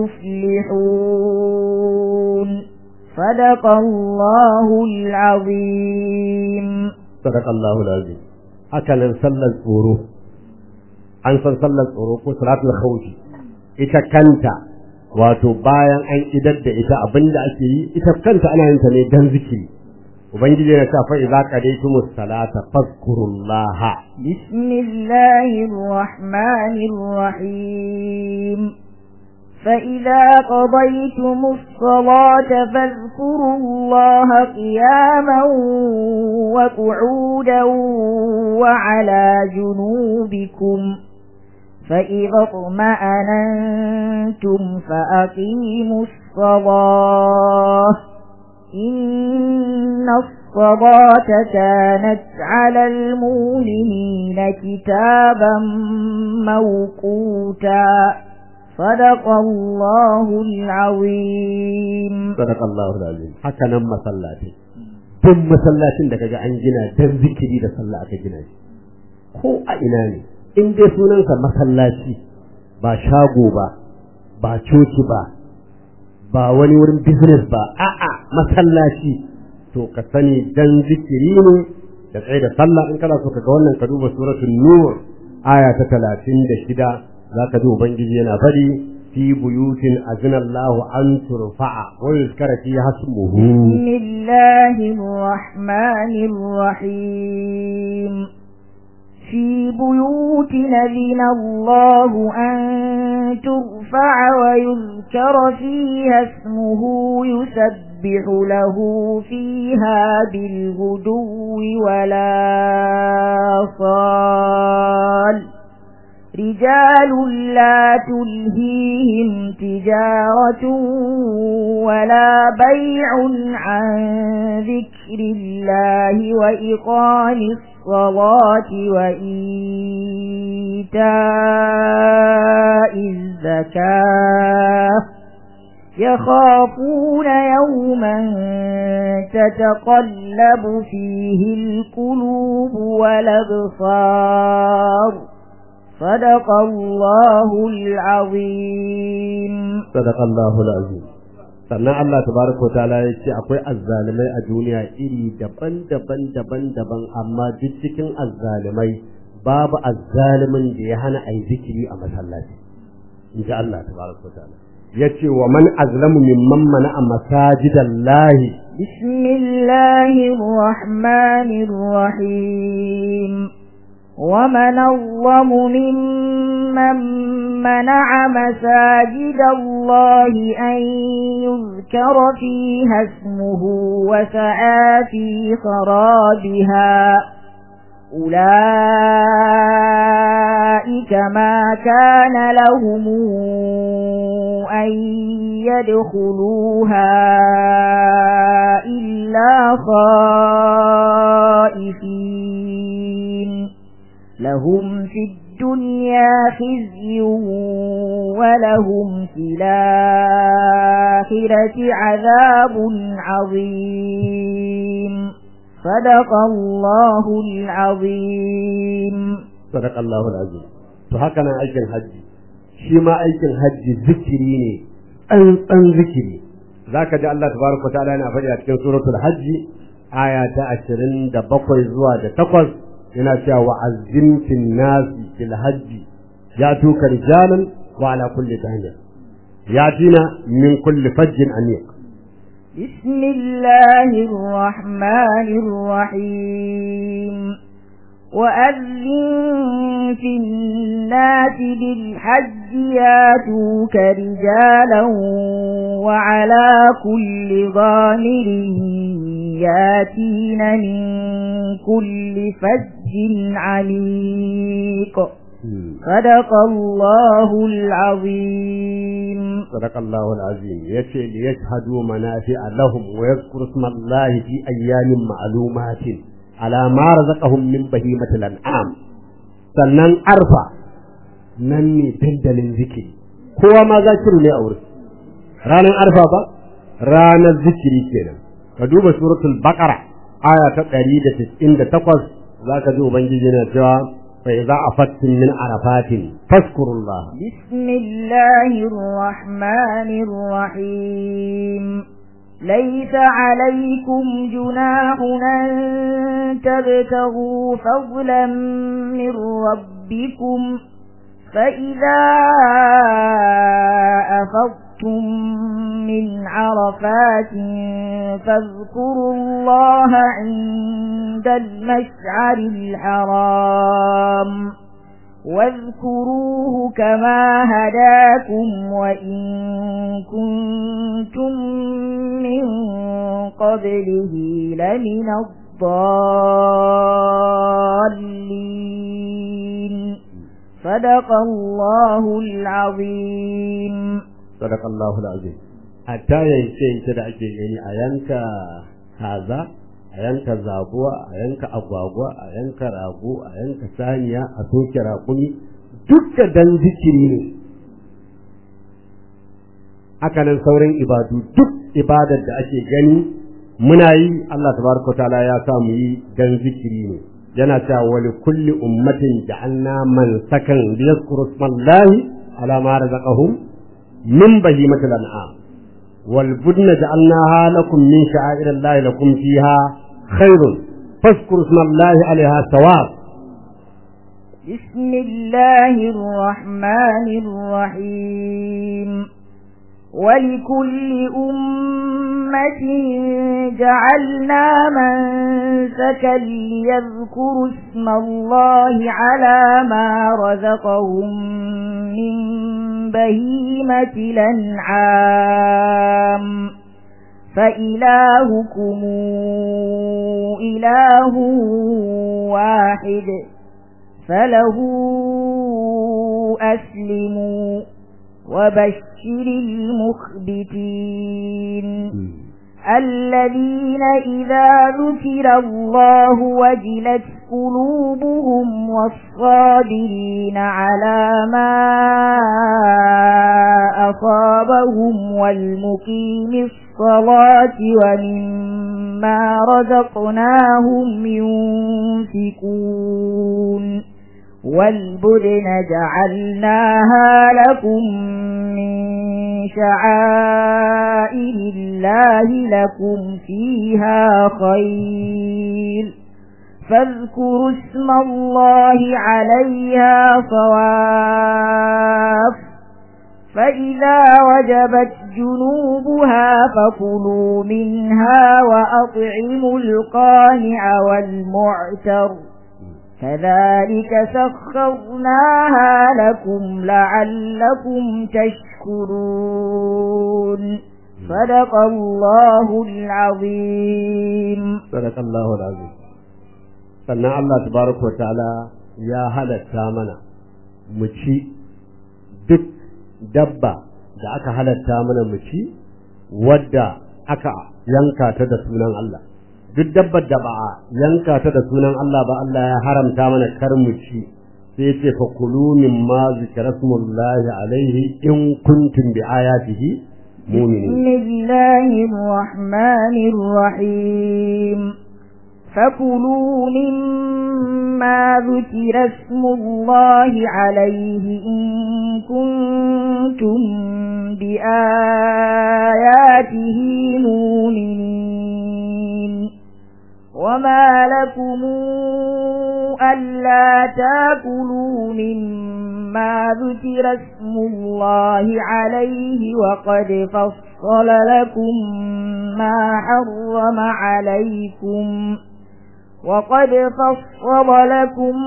تفلحون صدق الله العظيم صدق الله العظيم hakanan sallar tsoro an san sallar tsoro ko salatul khawfi ita kanta wato bayan an idar da ita abinda ake yi ita kanta ana yin ta ne dan zikiri ubangiji yana cewa fa idza qadaytumus salata fadhkurullaha بسم الله الرحمن الرحيم فإذا قضيتم الصلاة فاذكروا الله قياما وقعودا وعلى جنوبكم فإذا اطمأننتم فأقيموا الصلاة إن الصلاة كانت على المؤمنين كتابا موقوتا صدق الله العظيم صدق الله العظيم hakanan masallaci duk masallacin da kaga an gina dan zikiri da sallah aka gina shi ko a ina ne in dai sunansa masallaci ba shago ba ba coci ba ba wani wurin business ba a'a masallaci to ka sani dan zikiri ne da tsaye da sallah in kana so ka ga wannan ka duba suratul nur aya ta 36 zaka ji ubangiji yana fadi fi buyutin azina Allahu an turfa'a wa yuzkara fi hasmuhu بسم الله الرحمن الرحيم في بيوت أذن الله أن ترفع ويذكر فيها اسمه يسبح له فيها بالغدو ولا صال رجال لا تلهيهم تجارة ولا بيع عن ذكر الله وإقام الصلاة وإيتاء الزكاة يخافون يوما تتقلب فيه القلوب والأبصار صدق الله العظيم صدق الله العظيم sannan Allah tabaraka wa ta'ala ya ce akwai azzalimai a duniya iri daban-daban daban-daban amma duk cikin azzalimai babu azzalimin da ya hana ayi zikiri a masallaci in ji Allah tabaraka wa ta'ala ya ce wa man azlamu mimman mana'a masajidallahi بسم الله الرحمن الرحيم ومن أظلم ممن منع مساجد الله أن يذكر فيها اسمه وسعى في خرابها أولئك ما كان لهم أن يدخلوها إلا خائفين لهم في الدنيا خزي ولهم في الآخرة عذاب عظيم صدق الله العظيم صدق الله العظيم to haka nan aikin hajji shi ma aikin hajji zikiri ne tsantsan zikiri zaka ji Allah tabaraka ta'ala yana faɗi a cikin suratul hajji aya ta 27 zuwa da 8 yana cewa wa azzim fil nasi fil hajji ya tuka rijalan wa ala kulli tahiyya yatina min kulli fajjin amiq بسم الله الرحمن الرحيم وأذن في الناس بالحج ياتوك رجالا وعلى كل ضامر ياتين من كل فج عميق صدق الله العظيم صدق الله العظيم yace li yashhadu manafi'a lahum wa yadhkuru isma Allah fi ayyamin ma'lumatin ala ma razaqahum min bahimatil an'am sannan arfa nan ne dandalin zikiri kowa ma zakiru ne a wurin ranar arfa ba ranar zikiri kenan ka duba suratul baqara aya ta 198 zaka ji ubangiji na cewa فإذا أفدتم من عرفات فاذكروا الله بسم الله الرحمن الرحيم ليس عليكم جناح أن تبتغوا فضلا من ربكم فإذا أفضتم من عرفات فاذكروا الله عند المشعر الحرام واذكروه كما هداكم وإن كنتم من قبله لمن الضالين صدق الله العظيم صدق الله العظيم hatta yanke yanke da ake gani a yanka kaza a yanka zabuwa a yanka agwagwa a yanka rago a yanka saniya a soke raƙumi duk da dan zikiri ne hakanan sauran ibadu duk ibadar da ake gani muna yi Allah tabaraka taala ya sa mu yi dan zikiri ne yana cewa wa li kulli ummatin ja'alna man sakan liyazkuru ismallahi ala ma razaqahum min bahimatil an'am والبدن جعلناها لكم من شعائر الله لكم فيها خير فاذكروا اسم الله عليها ثواب بسم الله الرحمن الرحيم ولكل أمة جعلنا منسكا ليذكروا اسم الله على ما رزقهم من بهيمة الأنعام فإلهكم إله واحد فله أسلموا وبشر المخبتين الذين إذا ذكر الله وجلت قلوبهم والصابرين على ما أصابهم والمقيم الصلاة ومما رزقناهم ينفقون والبدن جعلناها لكم من شعائر الله لكم فيها خير فاذكروا اسم الله عليها صواف فإذا وجبت جنوبها فكلوا منها وأطعموا القانع والمعتر كذلك سخرناها لكم لعلكم تشكرون صدق الله العظيم صدق الله العظيم sannan Allah tabaraka wa ta'ala ya halatta mana mu ci duk dabba da aka halatta mana mu ci wadda aka yanka ta da sunan Allah duk dabbar da ba a yanka ta da sunan Allah ba Allah ya haramta mana kar mu ci sai ce fa kulu mimma zikra smullahi alaihi in kuntum bi ayatihi mu'minin bismillahir rahmanir rahim فكلوا مما ذكر اسم الله عليه إن كنتم بآياته مؤمنين وما لكم ألا تاكلوا مما ذكر اسم الله عليه وقد فصل لكم ما حرم عليكم وقد فصل لكم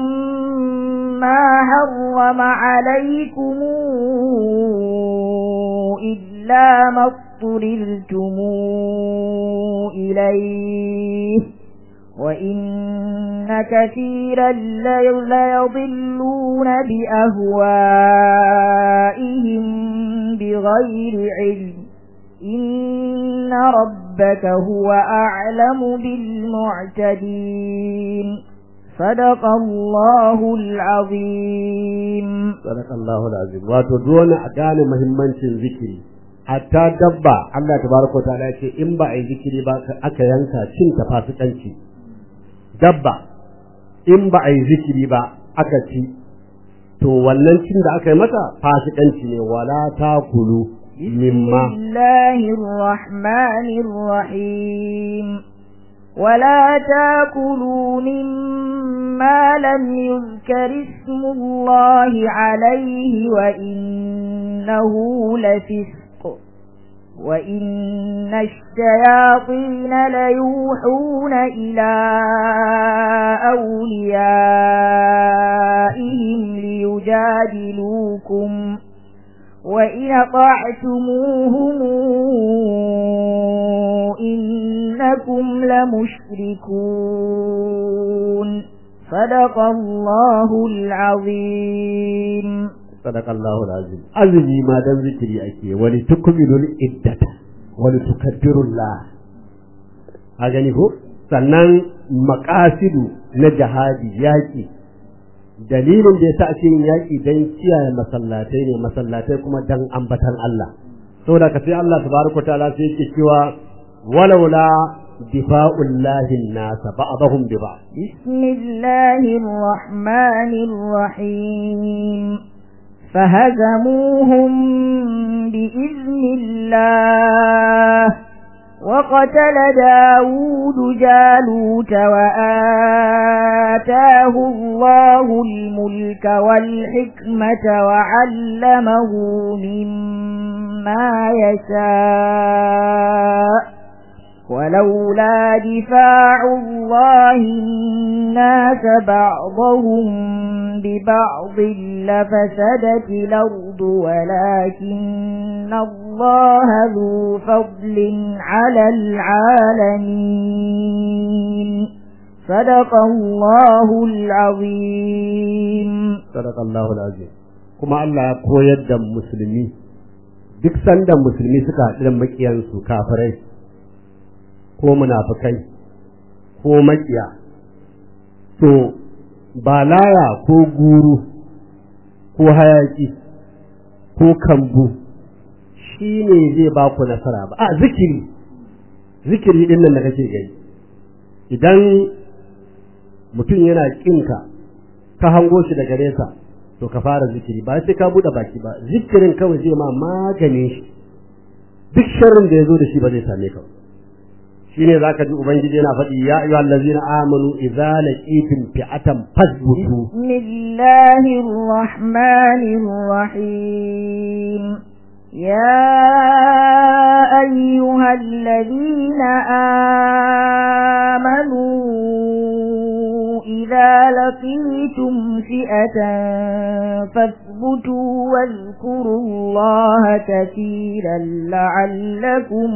ما حرم عليكم إلا ما اضطررتم إليه وإن كثيرا ليضلون بأهوائهم بغير علم إن ربك هو أعلم بالمعتدين صدق الله العظيم صدق الله العظيم wato dole a gane muhimmancin zikiri hatta dabba Allah tabaraka ta'ala ya ce in ba a yi zikiri ba aka yanka cin ta fasikanci dabba in ba a yi zikiri ba aka ci to wannan cin da aka yi mata fasikanci ne wala takulu mimma الله الرحمن الرحيم ولا تاكلوا مما لم يذكر اسم الله عليه وإنه لفسق وإن الشياطين ليوحون إلى أوليائهم ليجادلوكم وإن أطعتموهم إنكم لمشركون صدق الله العظيم صدق الله العظيم azumi ma dan zikiri ake wani tukmilul iddata wani tukabbirullah a gani ko sannan maqasidu na jihadi yaki dalilin da yasa ake yin yaki dan kiyaye masallatai ne masallatai kuma dan ambatan Allah saboda ka sai Allah tabaraka taala sai yake cewa walaula difa'ullahi an-nas ba'dahum bi ba'd بسم الله الرحمن الرحيم فهزموهم بإذن الله وقتل داود جالوت وآتاه الله الملك والحكمة وعلمه مما يشاء ولولا دفاع الله الناس بعضهم ببعض لفسدت الأرض ولكن الله ذو فضل على العالمين صدق الله العظيم صدق الله العظيم kuma Allah ya koyar da musulmi duk sanda musulmi suka haɗu da makiyansu kafirai ko munafukai ko makiya to ba laya ko guru ko hayaki ko kambu shi ne zai ba ku nasara ba a zikiri zikiri din nan da kake gani idan mutum yana kinka ka hango shi daga nesa to ka fara zikiri ba sai ka buɗe baki ba zikirin kawai zai ma maganin shi duk sharrin da ya zo da shi ba zai same ka ba shine zaka ji ubangiji yana faɗi ya ayyuhal ladzina amanu idza laqitum fi'atan fasbutu bismillahir rahmanir rahim يا أيها الذين آمنوا إذا لقيتم فئة فاثبتوا واذكروا الله كثيرا لعلكم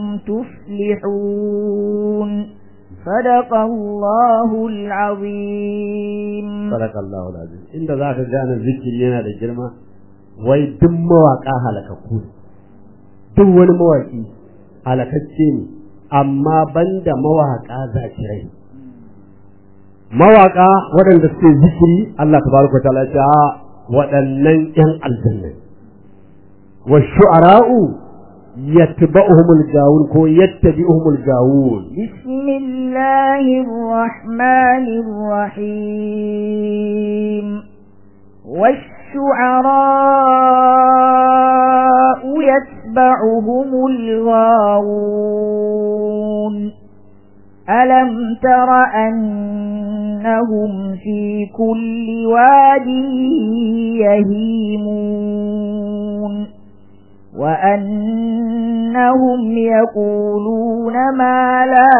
تفلحون صدق الله العظيم صدق الله العظيم إن ذاك كان الذكر yana da girma wai duk mawaka halakakku duk wani mawaki halakacce ne amma banda mawaka zakirai mawaka waɗanda suke zikiri Allah tabaraka ta'ala ya waɗannan ƴan aljanna wa shu'ara'u yatba'uhumul gawun ko yattabi'uhumul gawun bismillahir rahmanir rahim والشعراء يتبعهم الغاوون ألم تر أنهم في كل واد يهيمون وأنهم يقولون ما لا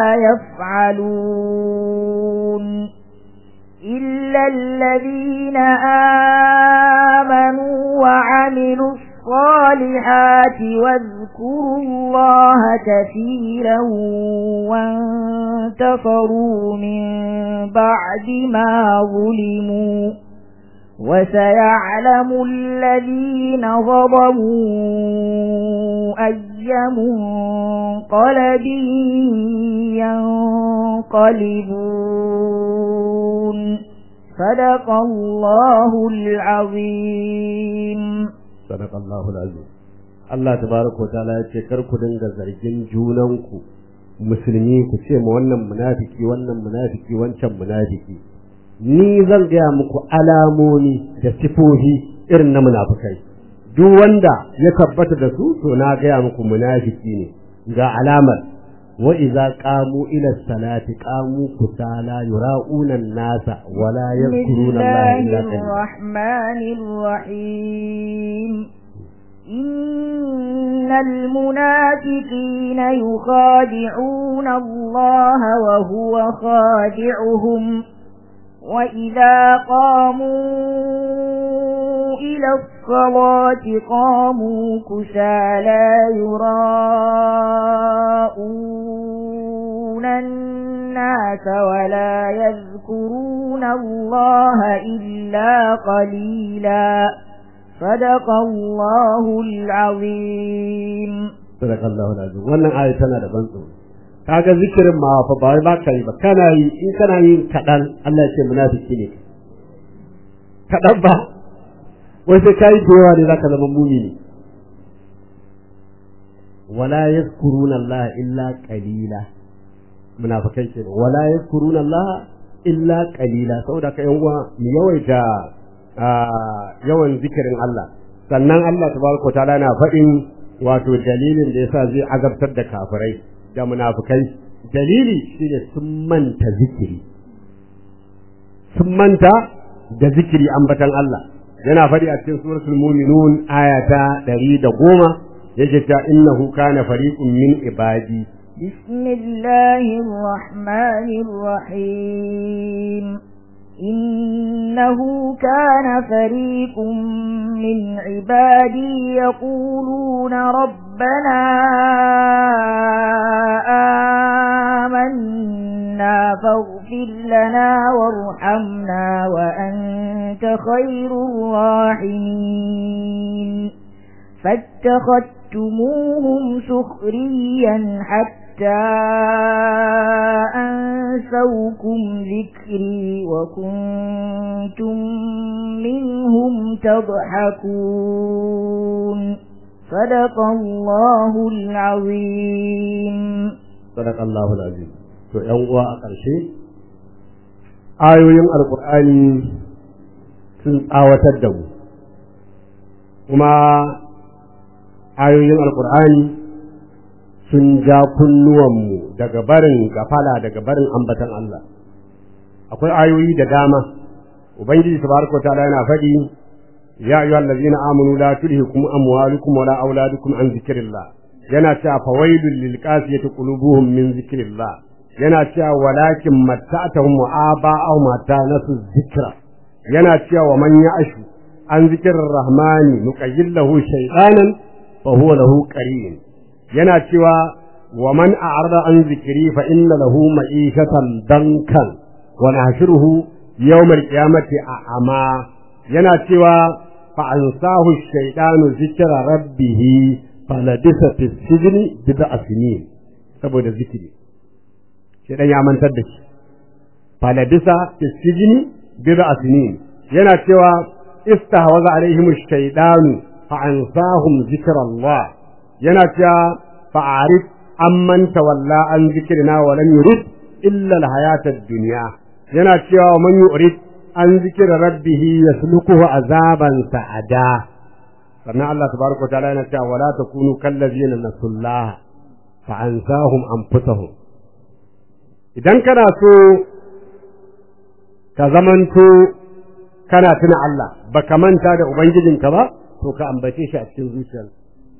يفعلون إلا الذين آمنوا وعملوا الصالحات واذكروا فذكروا الله كثيرا وانتصروا من بعد ما ظلموا وسيعلم الذين ظلموا أي منقلب ينقلبون صدق الله العظيم صدق الله العظيم Allah tabaraka wa ta'ala ya ce kar ku dinga zargin junanku musulmi ku ce ma wannan munafiki wannan munafiki wancan munafiki ni zan gaya muku alamomi da sifofi irin na munafikai duk wanda ya tabbata da su to na gaya muku munafiki ne ga alamar wa idza qamu ila salati qamu kusala yura'una an-nasa wa la yadhkuruna Allah illa بسم الله الرحمن الرحيم إن المنافقين يخادعون الله وهو خادعهم وإذا قاموا إلى الصلاة قاموا كسالى يراءون الناس ولا يذكرون الله إلا قليلا صدق الله العظيم sadaka Allah alazim wannan aya tana da ban tsoro kaga zikirin ma fa ba ba kai ba kana yi in kana yin kadan Allah ya ce munafiki ne kadan ba wai sai kai da yawa ne zaka zama mumini wala yazkuruna Allah illa qalila munafikai ke wala yazkuruna Allah illa qalila saboda ka yan uwa mu yawaita yawan zikirin Allah sannan Allah tabaraka ta'ala na faɗin wato dalilin da yasa zai azabtar da kafirai da munafikai dalili shine sun manta zikiri sun manta da zikiri ambatan Allah yana faɗi a cikin suratul mu'minun aya ta 110 yake ta innahu kana fariqun min ibadi بسم الله الرحمن الرحيم إنه كان فريق من عبادي يقولون ربنا آمنا فاغفر لنا وارحمنا وأنت خير الراحمين فاتخذتموهم سخريا حتى أنسوكم ذكري وكنتم منهم تضحكون صدق الله العظيم صدق الله العظيم to ƴan uwa a ƙarshe ayoyin alƙur'ani sun tsawatar da mu kuma ayoyin alƙur'ani sun ja kunnuwanmu daga barin gafala daga barin ambatan Allah akwai ayoyi da dama ubangiji tabaraka ta'ala yana faɗi ya ayyuha allazina amanu la tulhikum amwalukum wala auladukum an zikrillah yana cewa fawailul lil qasiyati qulubuhum min zikrillah yana cewa walakin matta'tahum wa aba'ahum mata nasu zikra yana cewa wa man ya'ashu an zikrir rahmani nuqayyil lahu shaytanan fa huwa lahu qarin yana cewa wa man a'rada an zikri fa inna lahu ma'ishatan dankan wa nahshuruhu yawmal qiyamati a'ama yana cewa fa ansahu shaytanu zikra rabbih faladisa fi sijni bid'a sinin saboda zikiri shaytan ya mantar da shi faladisa fi sijni bid'a sinin yana cewa istahwaza alaihim ash-shaytanu fa ansahum zikra Allah yana cewa fa'arif amman tawalla an zikrina wa lam yurid illa al-hayata ad-dunya yana cewa man yurid an zikra rabbih yaslukuhu azaban sa'ada sannan Allah tabaraka ta'ala yana cewa wala takunu kallazina nasullah fa ansahum anfusahum idan kana so ka zamanto kana tuna Allah baka manta da ubangijinka ba to ka ambace shi a cikin zuciyarka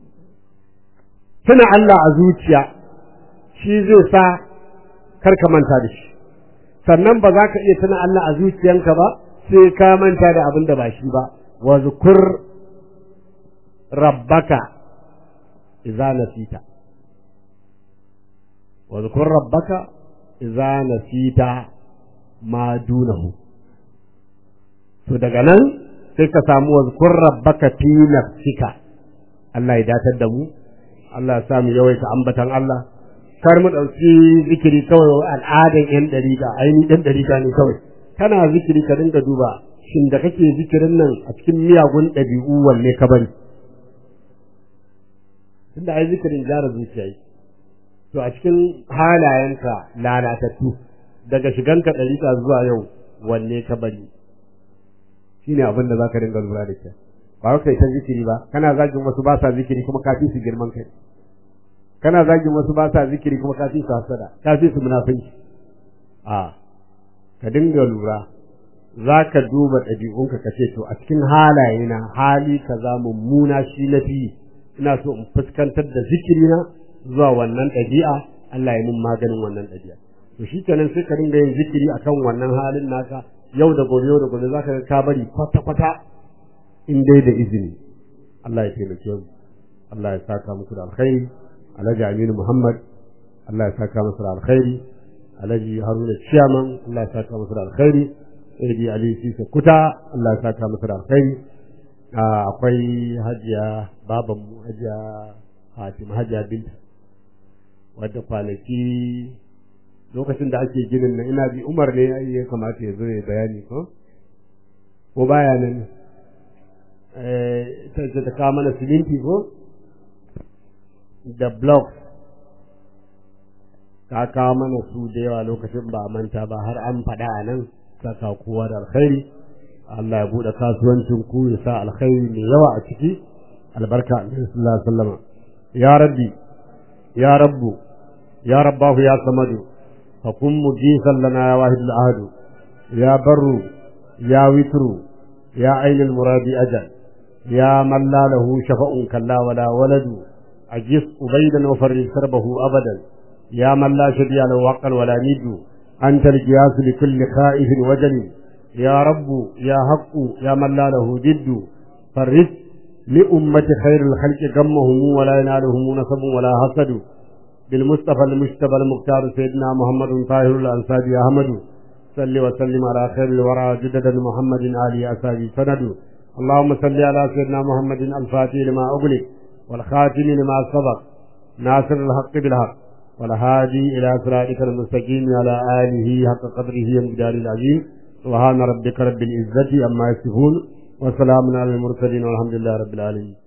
tuna Allah a zuciya shi zai sa kar ka manta da shi sannan ba za ka iya tuna Allah a zuciyanka ba sai ka manta da abin da ba shi ba wa zukur rabbaka idza nasita wa zkur rabbaka idza nasita ma dunahu to daga nan sai ka samu wa zkur rabbaka fi nafsika Allah ya datar da mu Allah ya sa mu yawaita ambatan Allah kar mu ɗauki zikiri kawai al'adan yan ɗariƙa ainihin ɗan ɗariƙa ne kawai kana zikiri ka dinga duba shin da kake zikirin nan a cikin miyagun ɗabi'u wanne ka bari tunda ai zikirin gyara zuciya yi to a cikin halayenka lalatattu daga shiganka ɗariƙa zuwa yau wanne ka bari shine abin da zaka dinga lura da kyau ba kai ta zikiri ba kana zagin wasu ba sa zikiri kuma ka fi su girman kai kana zagin wasu ba sa zikiri kuma ka fi su hasada ka fi su munafinci a ka dinga lura za ka duba ɗabi'unka ka ce to a cikin halaye na hali kaza mummuna shi na fi ina so in fuskantar da zikirina zuwa wannan ɗabi'a Allah ya mun maganin wannan ɗabi'a to shi kenan sai ka dinga yin zikiri akan wannan halin naka yau da gobe yau da gobe za ka ga ka bari kwata kwata in dai da izini Allah ya taimake mu Allah ya saka muku da alkhairi Alhaji Aminu Muhammad Allah ya saka masa da alkhairi Alhaji Haruna Ciyaman Allah ya saka masa da alkhairi Sayyidi Ali Sisa Kuta Allah ya saka masa da alkhairi akwai Hajiya baban mu Hajiya Fatima Hajiya Binta wadda kwanaki lokacin da ake ginin nan ina bi Umar ne ya kamata ya zo ya bayani ko ko baya nan eh ta kawo mana siminti ko da blog ka kawo mana su da yawa lokacin ba manta ba har an faɗa a nan saka kowa da alkhairi Allah ya buɗe kasuwancin ku ya sa alkhairi mai yawa a ciki albarka alaihi sallallahu alaihi wasallam ya rabbi ya rabbu ya rabbahu ya samadu fakun mujisan lana ya wahidul ahadu ya barru ya witru ya ainul muradi ajal ya man la lahu shafa'un kalla wala waladu أجس أبيدا وفرج كربه أبدا يا من لا شبيه له وقا ولا ند أنت القياس لكل خائف وجل يا رب يا حق يا من لا له جد فرج لأمة خير الخلق غمهم ولا ينالهم نصب ولا حسد بالمصطفى المجتبى المختار سيدنا محمد طاهر الأنصاري أحمد صل وسلم على خير الورى جددا محمد آل أسابي سند اللهم صل على سيدنا محمد الفاتح لما أغلق والخاتم لما سبق ناصر الحق بالحق والهادي إلى صراطك المستقيم على آله حق قدره ومقداره العظيم سبحان ربك رب العزة عما يصفون وسلام على المرسلين والحمد لله رب العالمين